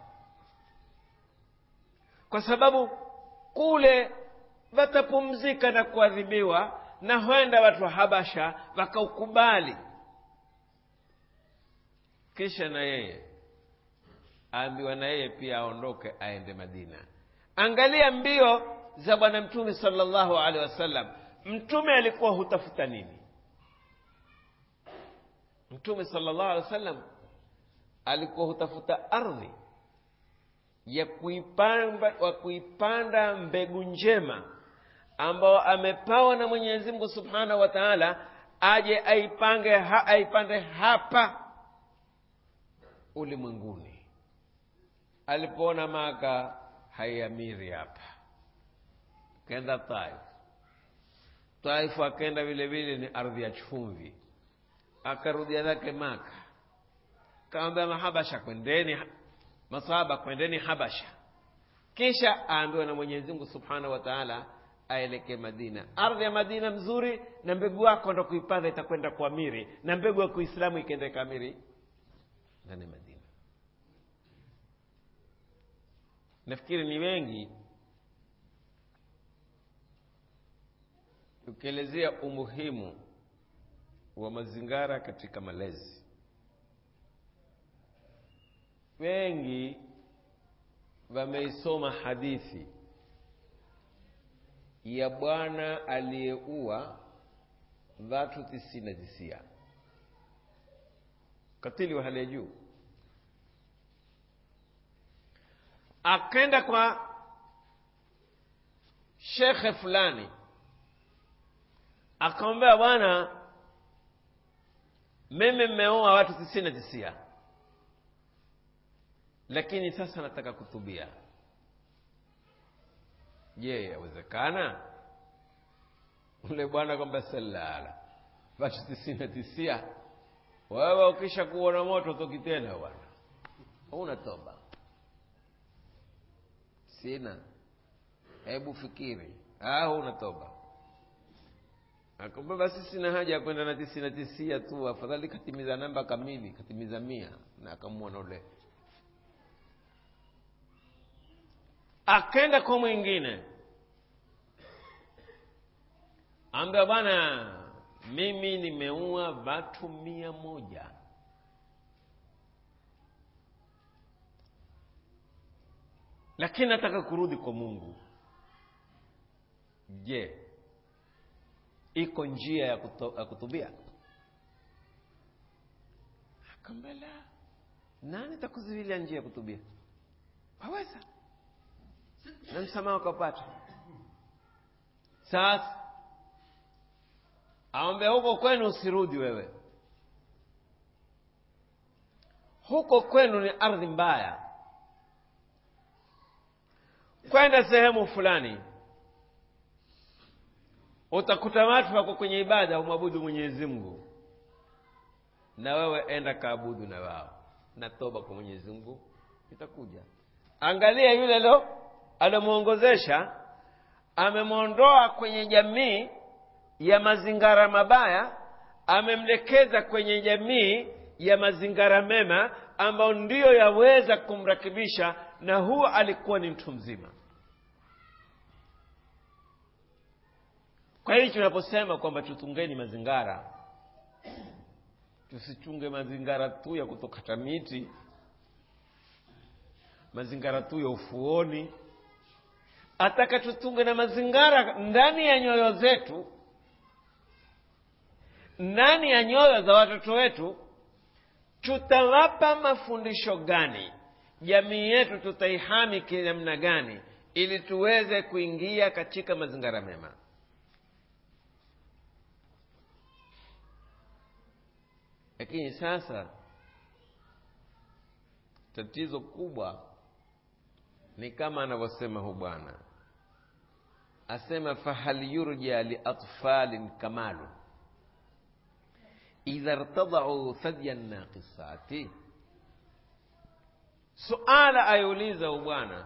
kwa sababu kule watapumzika na kuadhibiwa na huenda watu wa habasha wakaukubali kisha na yeye aambiwa na yeye pia aondoke aende madina angalia mbio za bwana mtume salllahu alehi wasallam mtume alikuwa hutafuta nini mtume salllahu alehi wasallam alikuwa hutafuta ardhi ya kuipanda, wa kuipanda mbegu njema ambao amepawa na mwenyezi mungu subhanahu wa taala aje aipange ha, aipande hapa ulimwenguni alipoona maka haiamiri hapa kenda taif taifu akenda vile vile ni ardhi ya chumvi akarudia zake maka kaambia mahabasha kwendeni masahaba kwendeni habasha kisha aambiwa na mwenyezi mungu subhanahu wa taala aelekee madina ardhi ya madina mzuri na mbegu yako ndo kuipanda itakwenda kuamiri na mbegu ya kuislamu ikienda ikamiri ndani ya madina nafikiri ni wengi ukielezea umuhimu wa mazingara katika malezi wengi wameisoma hadithi ya bwana aliyeua watu tisini na tisia katili wa hali ya juu akenda kwa shekhe fulani akamwambia bwana mimi mmeoa watu tisini na tisia lakini sasa nataka kutubia je yawezekana ule bwana kwamba salala watu tisini na tisia wewe ukisha kuona moto toki tena bwana una toba sina hebu fikiri ah una toba akamwambia basi sina haja ya kwenda na tisini na tisia tu afadhali katimiza namba kamili katimiza mia na akamwona ule akenda kwa mwingine ambia bwana mimi nimeua watu mia moja lakini nataka kurudi kwa mungu je iko njia ya, kuto, ya kutubia akambela nani takuzivilia njia ya kutubia waweza na msamaha ukapata sasa awambia huko kwenu usirudi wewe huko kwenu ni ardhi mbaya kwenda sehemu fulani utakuta watu wako kwenye ibada umwabudu mwenyezi mungu na wewe enda kaabudu na wao na toba kwa mwenyezi mungu itakuja angalia yule lo alomwongozesha amemwondoa kwenye jamii ya mazingara mabaya amemlekeza kwenye jamii ya mazingara mema ambayo ndiyo yaweza kumrakibisha na huo alikuwa ni mtu mzima kwa hiyo tunaposema kwamba tutungeni mazingara tusichunge mazingara tu ya kutokata miti mazingara tu ya ufuoni ataka tutunge na mazingara ndani ya nyoyo zetu ndani ya nyoyo za watoto wetu tutawapa mafundisho gani jamii yetu tutaihami kinamna gani ili tuweze kuingia katika mazingara mema lakini sasa tatizo kubwa ni kama anavyosema hu bwana asema fahal yurja liatfalin kamalu idha irtadau thadya naqisati suala ayuliza hu bwana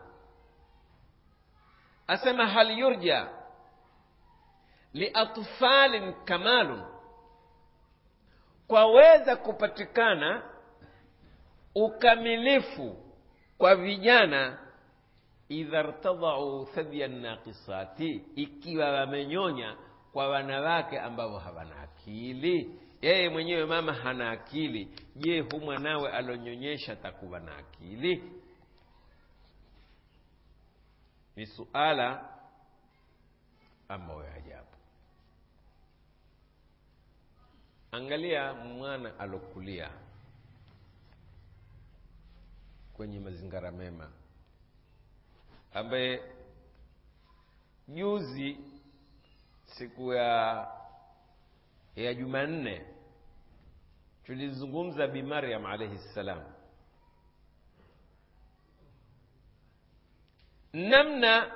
asema hal yurja liatfalin kamalun kwaweza kupatikana ukamilifu kwa vijana idha rtadau thadya naqisati ikiwa wamenyonya kwa wanawake ambao hawana akili yeye mwenyewe mama hana akili je hu mwanawe alonyonyesha takuwa na akili ni suala ambayo ya ajabu angalia mwana alokulia kwenye mazingara mema ambaye juzi siku ya ya jumanne tulizungumza bi maryam alaihi ssalam namna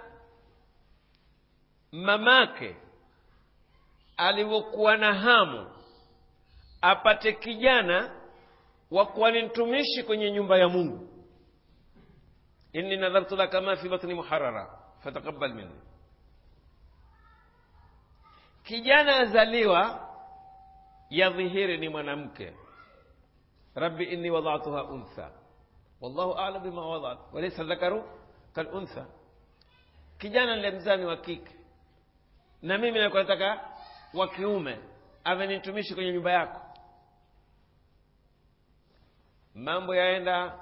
mamake alivyokuwa na hamu apate kijana wa kuwa ni mtumishi kwenye nyumba ya mungu inni nadhartu laka ma fi batni muharara fataqabbal minni kijana azaliwa yadhihiri ni mwanamke rabbi inni wadatuha untha wallahu alam bima wadat walaysa dhakaru kaluntha kijana nilemzaa ni wa kike na mimi nakuwa nataka wa kiume awe ni mtumishi kwenye nyumba yako mambo yaenda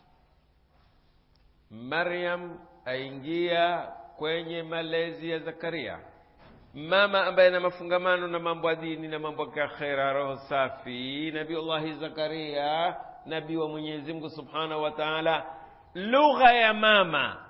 maryam aingia kwenye malezi ya zakaria mama ambaye ana mafungamano na mambo ya dini na mambo ya kiakhera roho safi nabiullahi zakaria nabii wa mwenyezi mungu subhanahu wa taala lugha ya mama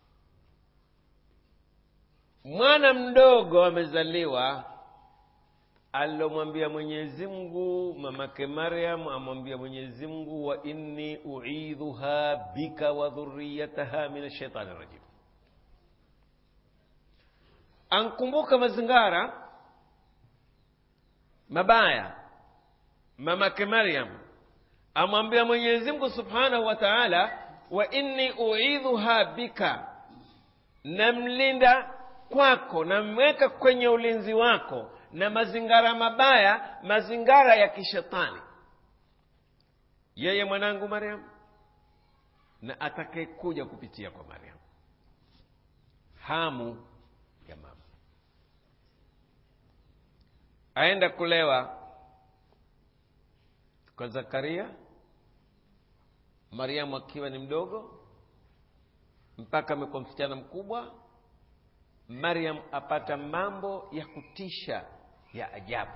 mwana mdogo amezaliwa alilomwambia mwenyezi mungu mamake maryam amwambia mwenyezi mungu wa inni uidhuha bika wa dhuriyataha min ashaitani rajim ankumbuka mazingara mabaya mamake maryam amwambia mwenyezi mungu subhanahu wa taala wa inni uidhuha bika namlinda kwako namweka kwenye ulinzi wako na mazingara mabaya mazingara ya kishetani yeye mwanangu maryam na atakayekuja kupitia kwa maryam hamu ya mama aenda kulewa kwa zakaria mariamu akiwa ni mdogo mpaka amekuwa msichana mkubwa maryam apata mambo ya kutisha ya ajabu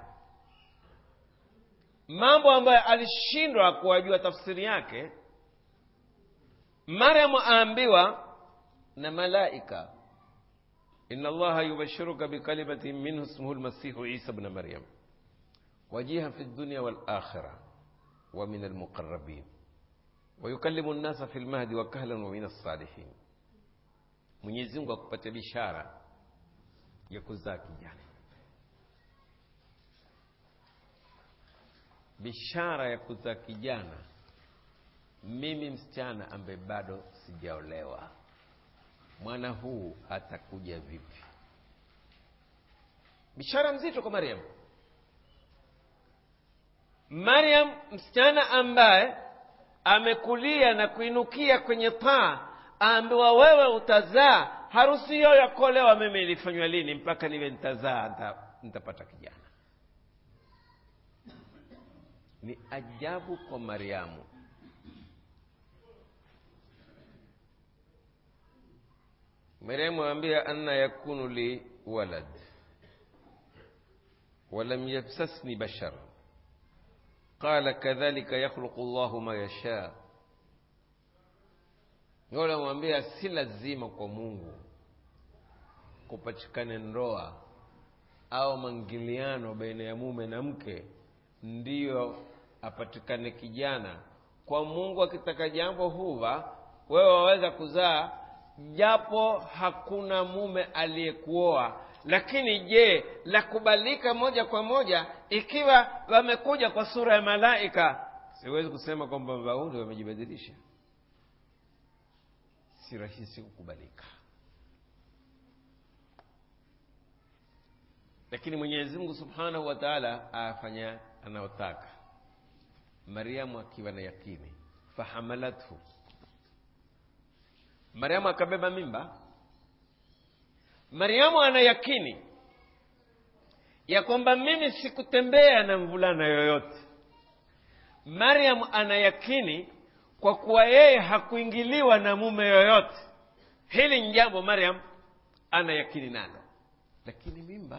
mambo ambayo alishindwa kuwajua tafsiri yake maryamu aambiwa na malaika ina allaha yubashiruka bikalimatin minhu ismuhu lmasihu isa bna maryam wajiha fi dunya walakhira wa min almuqarabin ويكلم الناس في المهد وكهلا ومن الصالحين mwenyezi mungu akupatia bishara ya kuzaa kijana bishara ya kuzaa kijana mimi msichana ambaye bado sijaolewa mwana huu atakuja vipi bishara mzito kwa mariam mariam msichana ambaye amekulia na kuinukia kwenye taa aambiwa wewe utazaa harusi hiyo ya kuolewa mimi ilifanywa lini mpaka niwe nitazaa nita, nitapata kijana ni ajabu kwa mariamu mariamu aambia anna yakunu li walad walam yamsasni bashar qala kadhalika yakhluqu llahu ma yashaa yule amwambia si lazima kwa mungu kupatikane ndoa au mangiliano baina ya mume na mke ndiyo apatikane kijana kwa mungu akitaka jambo huva wewe waweza kuzaa japo hakuna mume aliyekuoa lakini je la kubalika moja kwa moja ikiwa wamekuja kwa sura ya malaika siwezi kusema kwamba waunde wamejibadilisha si rahisi kukubalika lakini mwenyezi mungu subhanahu wa taala afanya anayotaka mariamu akiwa na yakini fahamalathu mariamu akabeba mimba mariamu ana yakini ya kwamba mimi sikutembea na mvulana yoyote mariamu ana yakini kwa kuwa yeye hakuingiliwa na mume yoyote hili ni jambo mariam ana yakini nalo lakini mimba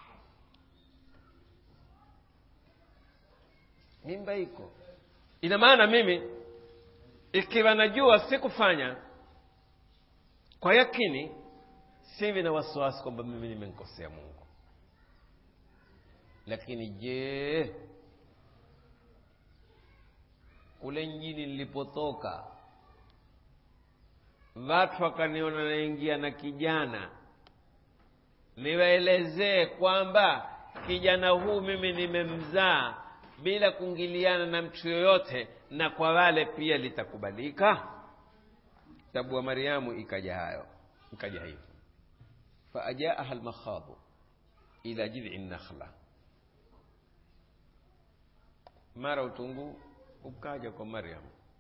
mimba iko ina maana mimi ikiwa najua sikufanya kwa yakini sivi na wasiwasi kwamba mimi nimemkosea mungu lakini je kule mjini nilipotoka watu wakaniona naingia na kijana niwaelezee kwamba kijana huu mimi nimemzaa bila kuingiliana na mtu yoyote na kwa wale pia litakubalika tabu wa mariamu ikaja hayo ikaja hivyo faajaaha lmakhadhu ila jidhi nakhla mara utungu ukaja kwa mariam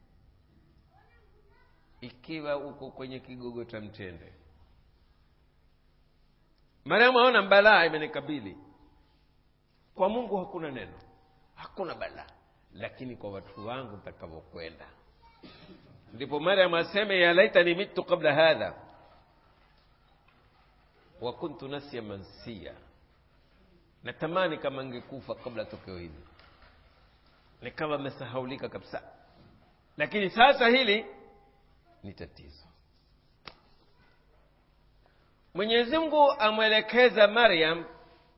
ikiwa uko kwenye kigogo cha mtende mariamu aona balaa imenikabili kwa mungu hakuna neno hakuna balaa lakini kwa watu wangu takavyokwenda ndipo mariam aseme ya laitani mitu qabla hadha wa kuntu nasya mansia natamani kama ngekufa kabla tokeo hili nikawa amesahaulika kabisa lakini sasa hili ni tatizo mwenyezi mungu amwelekeza maryam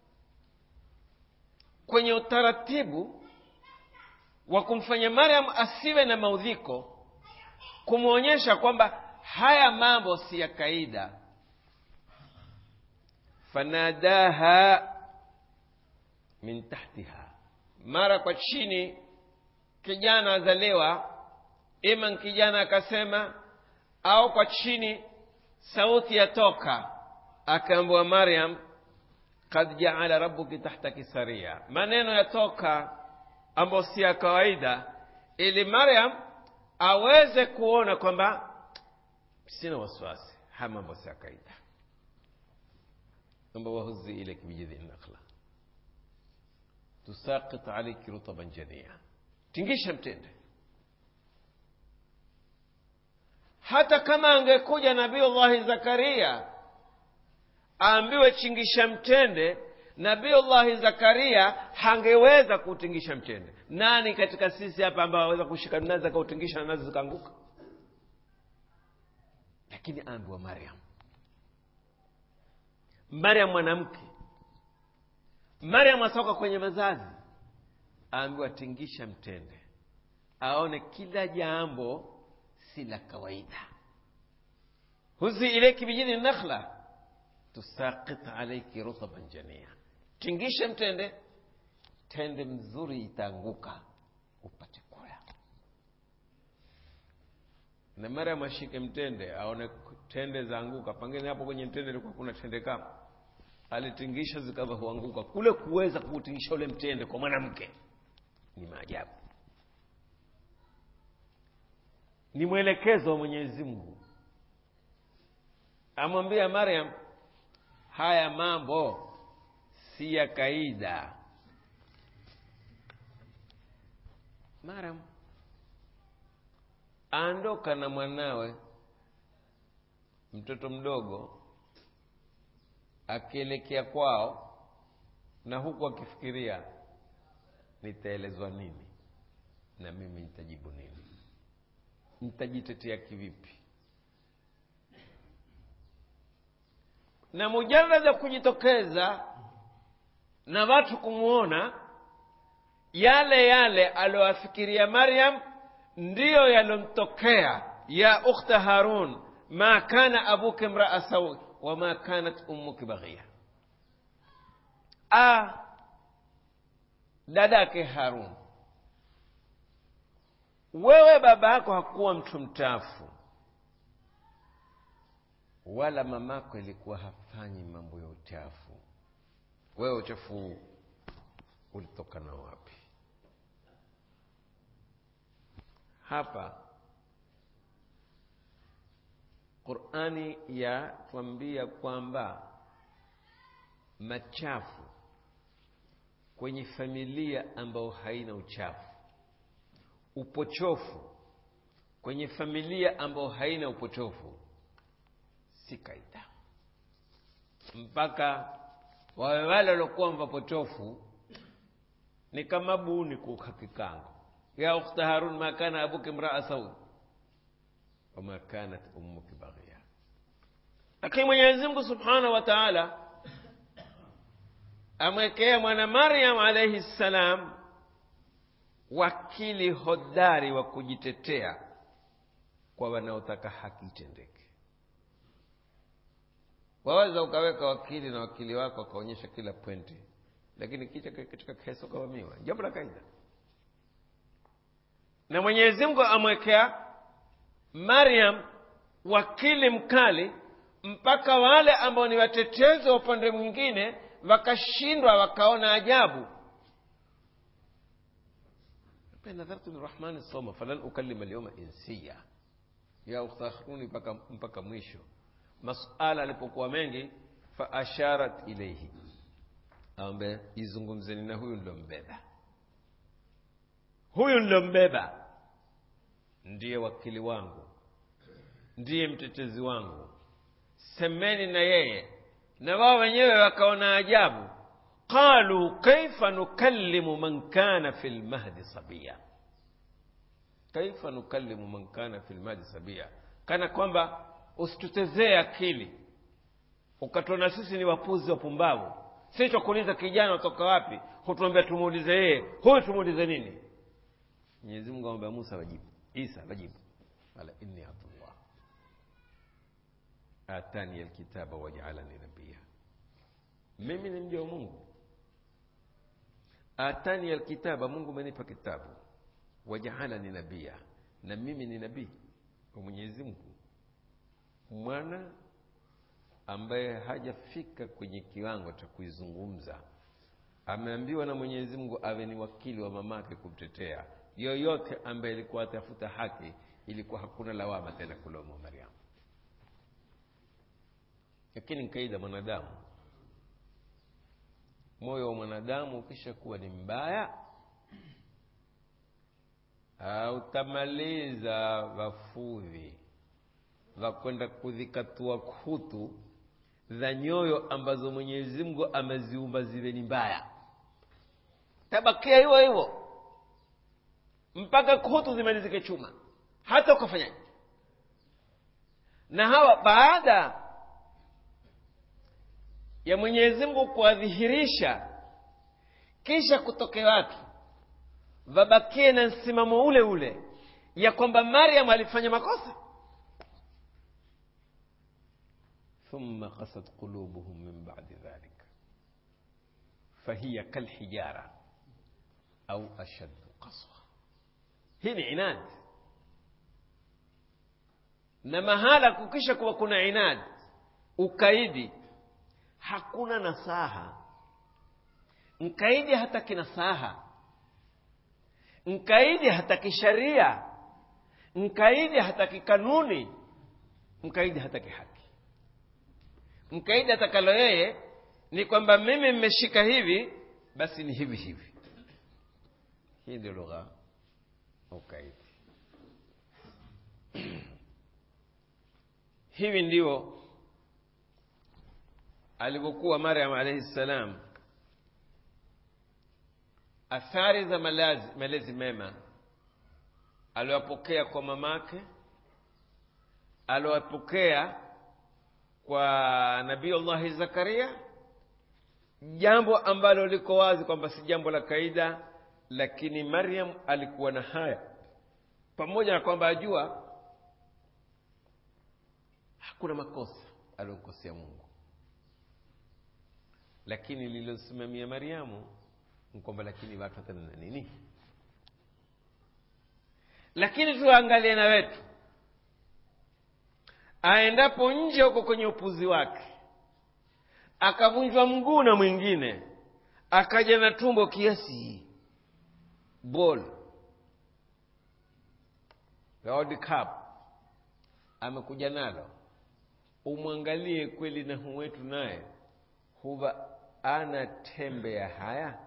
kwenye utaratibu wa kumfanya maryam asiwe na maudhiko kumwonyesha kwamba haya mambo si ya kaida fanadaha min tahtiha mara kwa chini kijana azaliwa ima kijana akasema au kwa chini sauti yatoka akaambiwa maryam kad jaala rabbuki tahtaki saria maneno yatoka ambayo si ya kawaida ili maryam aweze kuona kwamba sina wasiwasi haya mambo si ya kawaida amba wahuzi ilaiki bijidhi nakhla tusaqit alaiki rutaban jania tingisha mtende hata kama angekuja nabiullahi zakaria aambiwe chingisha mtende nabiullahi zakaria hangeweza kuutingisha mtende nani katika sisi hapa ambao aweza kushika nazi akautingisha na nazi zikaanguka lakini aambiwa maryam maryam mwanamke maryam atoka kwenye mazazi aambiwa tingisha mtende aone kila jambo si la kawaida huzi ilaiki bijini nakhla tusaqit alaiki rutaban jania tingisha mtende tende mzuri itaanguka na mariam ashike mtende aone tende zaanguka pengine hapo kwenye mtende ilikuwa kuna tende kama alitingisha zikawa huanguka kule kuweza kuutingisha ule mtende kwa mwanamke ni maajabu ni mwelekezo wa mwenyezi mungu amwambia mariam haya mambo si ya kaida mariam aondoka na mwanawe mtoto mdogo akielekea kwao na huku akifikiria nitaelezwa nini na mimi nitajibu nini nitajitetea kivipi na mujarad ya kujitokeza na watu kumwona yale yale aliyoafikiria maryam ndiyo yalomtokea ya ukhta harun ma kana abuki mraa sawi wama kanat ummuki baghia a dadake harun wewe baba yako hakuwa mtu mtafu wala mamako ilikuwa hafanyi mambo ya uchafu wewe uchafu huu ulitokana wapi hapa qurani yatwambia kwamba machafu kwenye familia ambayo haina uchafu upochofu kwenye familia ambayo haina upochofu si kaida mpaka wawe wale waliokuwa mapotofu ni kama buni kuka kikango ya ukhta harun ma kana abuki mraa sawi wama kanat ummuki baghia lakini mwenyezi mungu subhanahu wa taala amwekea mwana maryam alaihi ssalam wakili hodari wa kujitetea kwa wanaotaka haki itendeke waweza ukaweka wakili na wakili wako akaonyesha kila pwenti lakini kicha katika kesi ukavamiwa jambo la kaida na mwenyezi mungu amwekea maryam wakili mkali mpaka wale ambao ni watetezi wa upande mwingine wakashindwa wakaona ajabu nadhartu lirahmani soma falan ukalima lyoma insiya ya ukhtaharuni mpaka, mpaka mwisho masala alipokuwa mengi faasharat ilaihi ambe izungumzeni na huyu nilombeba huyu nilombeba ndiye wakili wangu ndiye mtetezi wangu semeni na yeye na wao wenyewe wakaona ajabu qalu kaifa nukallimu man kana fi lmahdi sabia kaifa nukallimu man kana fi lmahdi sabia kana kwamba usitutezee akili ukatuona sisi ni wapuzi wapumbavu si twakuuliza kijana watoka wapi hutuambia tumuulize yeye huyu tumuulize nini mwenyezi mungu amwambia musa wajibu isa wajibu qala inni abdullah atani alkitaba wajaalani nabia mimi ni mja wa mungu atani alkitaba mungu amenipa kitabu wajaalani nabia na mimi ni nabii wa mwenyezi mungu mwana ambaye hajafika kwenye kiwango cha kuizungumza ameambiwa na mwenyezi mungu awe ni wakili wa mamake kumtetea yoyote ambaye ilikuwa atafuta haki ilikuwa hakuna lawama tena kulomwa mariamu lakini nkaida mwanadamu moyo wa mwanadamu ukisha kuwa ni mbaya utamaliza wafudhi vakwenda kudhikatua kutu za nyoyo ambazo mwenyezi mungu ameziumba ziwe ni mbaya tabakia hivyo hivyo mpaka kutu zimalizike chuma hata ukafanyaje na hawa baada ya mwenyezi mungu kuwadhihirisha kisha kutoke watu vabakie na msimamo ule ule ya kwamba maryam alifanya makosa thumma qasat qulubuhum min badi dhalik fahiya kalhijara au ashaddu qaswa hii ni inadi na mahala kukisha kuwa kuna inadi ukaidi hakuna nasaha mkaidi hataki nasaha mkaidi hataki sharia mkaidi hataki kanuni mkaidi hataki haki mkaidi atakalo yeye ni kwamba mimi mmeshika hivi basi ni hivi hivi hii ndio lugha ukaidi hivi ndio alivyokuwa maryam alaihi ssalam athari za malazi, malezi mema aliwapokea kwa mamake aliwapokea kwa nabii allahi zakaria jambo ambalo liko wazi kwamba si jambo la kaida lakini maryam alikuwa na haya pamoja na kwamba ajua hakuna makosa aliyomkosea mungu lakini lililosimamia mariamu ni kwamba lakini watu watanena nini lakini tuangalie na wetu aendapo nje huko kwenye upuzi wake akavunjwa mguu na mwingine akaja na tumbo kiasi bol World Cup amekuja nalo umwangalie kweli na hu wetu naye huwa ana tembe ya haya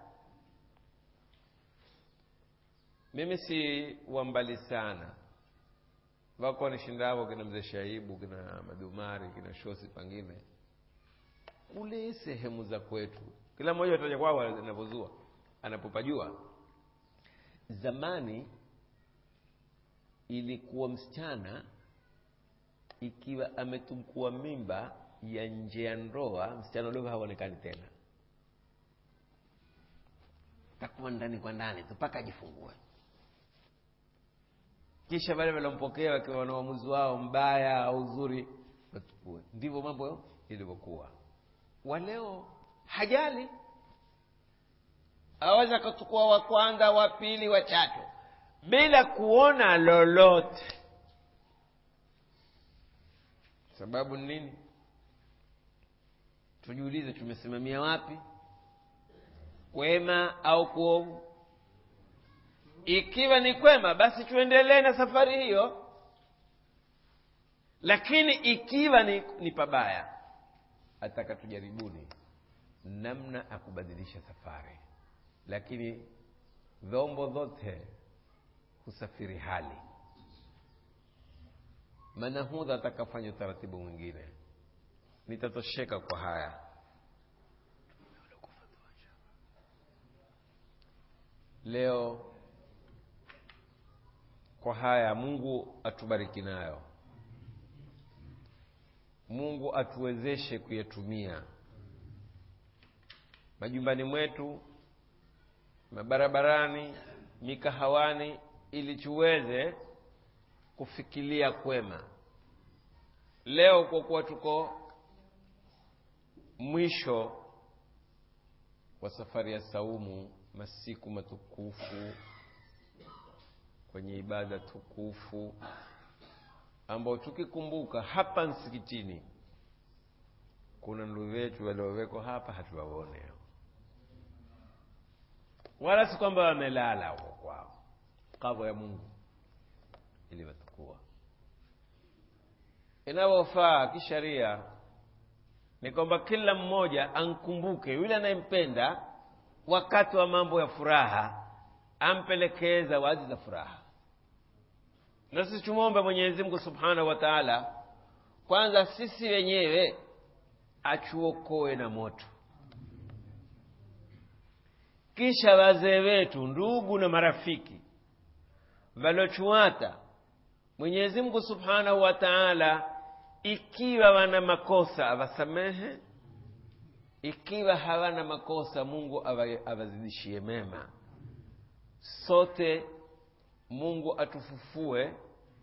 mimi si wambali sana wako wanishindavo kina mzee shaibu kina madumari kina shosi pangine kule sehemu za kwetu kila mmoja ataja kwao anavyozua anapopajua zamani ilikuwa msichana ikiwa ametukua mimba ya nje ya ndoa msichana ule haonekani tena takuwa ndani kwa ndani tu mpaka ajifungue kisha wale waliompokea wakiwa na uamuzi wao mbaya au uzuri watukue ndivyo mambo ilivyokuwa waleo hajali aweza akachukua wa kwanza wa pili wa tatu bila kuona lolote sababu ni nini tujiulize tumesimamia wapi kwema au kuovu ikiwa ni kwema basi tuendelee na safari hiyo lakini ikiwa ni, ni pabaya ataka tujaribuni namna ya kubadilisha safari lakini vyombo vyote husafiri hali manahudha atakafanya utaratibu mwingine nitatosheka kwa haya leo kwa haya mungu atubariki nayo mungu atuwezeshe kuyatumia majumbani mwetu mabarabarani mikahawani ili tuweze kufikiria kwema leo kwa kuwa tuko mwisho wa safari ya saumu masiku matukufu kwenye ibada tukufu ambao tukikumbuka hapa msikitini kuna ndugu wetu waliowekwa hapa hatuwaone wala si kwamba wamelala huko kwao kavu ya mungu ili watukua inavyofaa kisharia ni kwamba kila mmoja ankumbuke yule anayempenda wakati wa mambo ya furaha ampelekee zawadi za furaha na sisi tumwombe mwenyezi mungu subhanahu wa taala kwanza sisi wenyewe atuokoe na moto kisha wazee wetu ndugu na marafiki walochuata mwenyezi mungu subhanahu wa taala ikiwa wana makosa awasamehe ikiwa hawana makosa mungu awazidishie mema sote mungu atufufue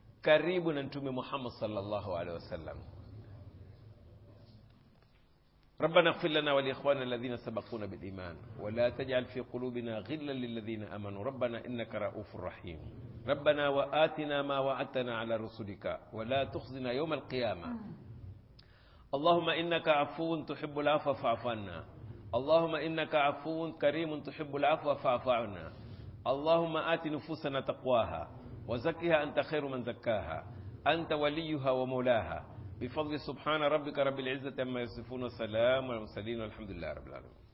karibu na mtume muhammad salllahu alehi wasallam ربنا اغفر لنا ولإخواننا الذين سبقونا بالإيمان ولا تجعل في قلوبنا غلا للذين آمنوا ربنا إنك رؤوف رحيم ربنا وآتنا ما وعدتنا على رسلك ولا تخزنا يوم القيامة اللهم إنك عفو تحب العفو فاعف عنا اللهم إنك عفو كريم تحب العفو فاعف عنا اللهم آت نفوسنا تقواها وزكها أنت خير من زكاها أنت وليها ومولاها بفضل سبحان ربك رب العزة عما يصفون وسلام على المرسلين والحمد لله رب العالمين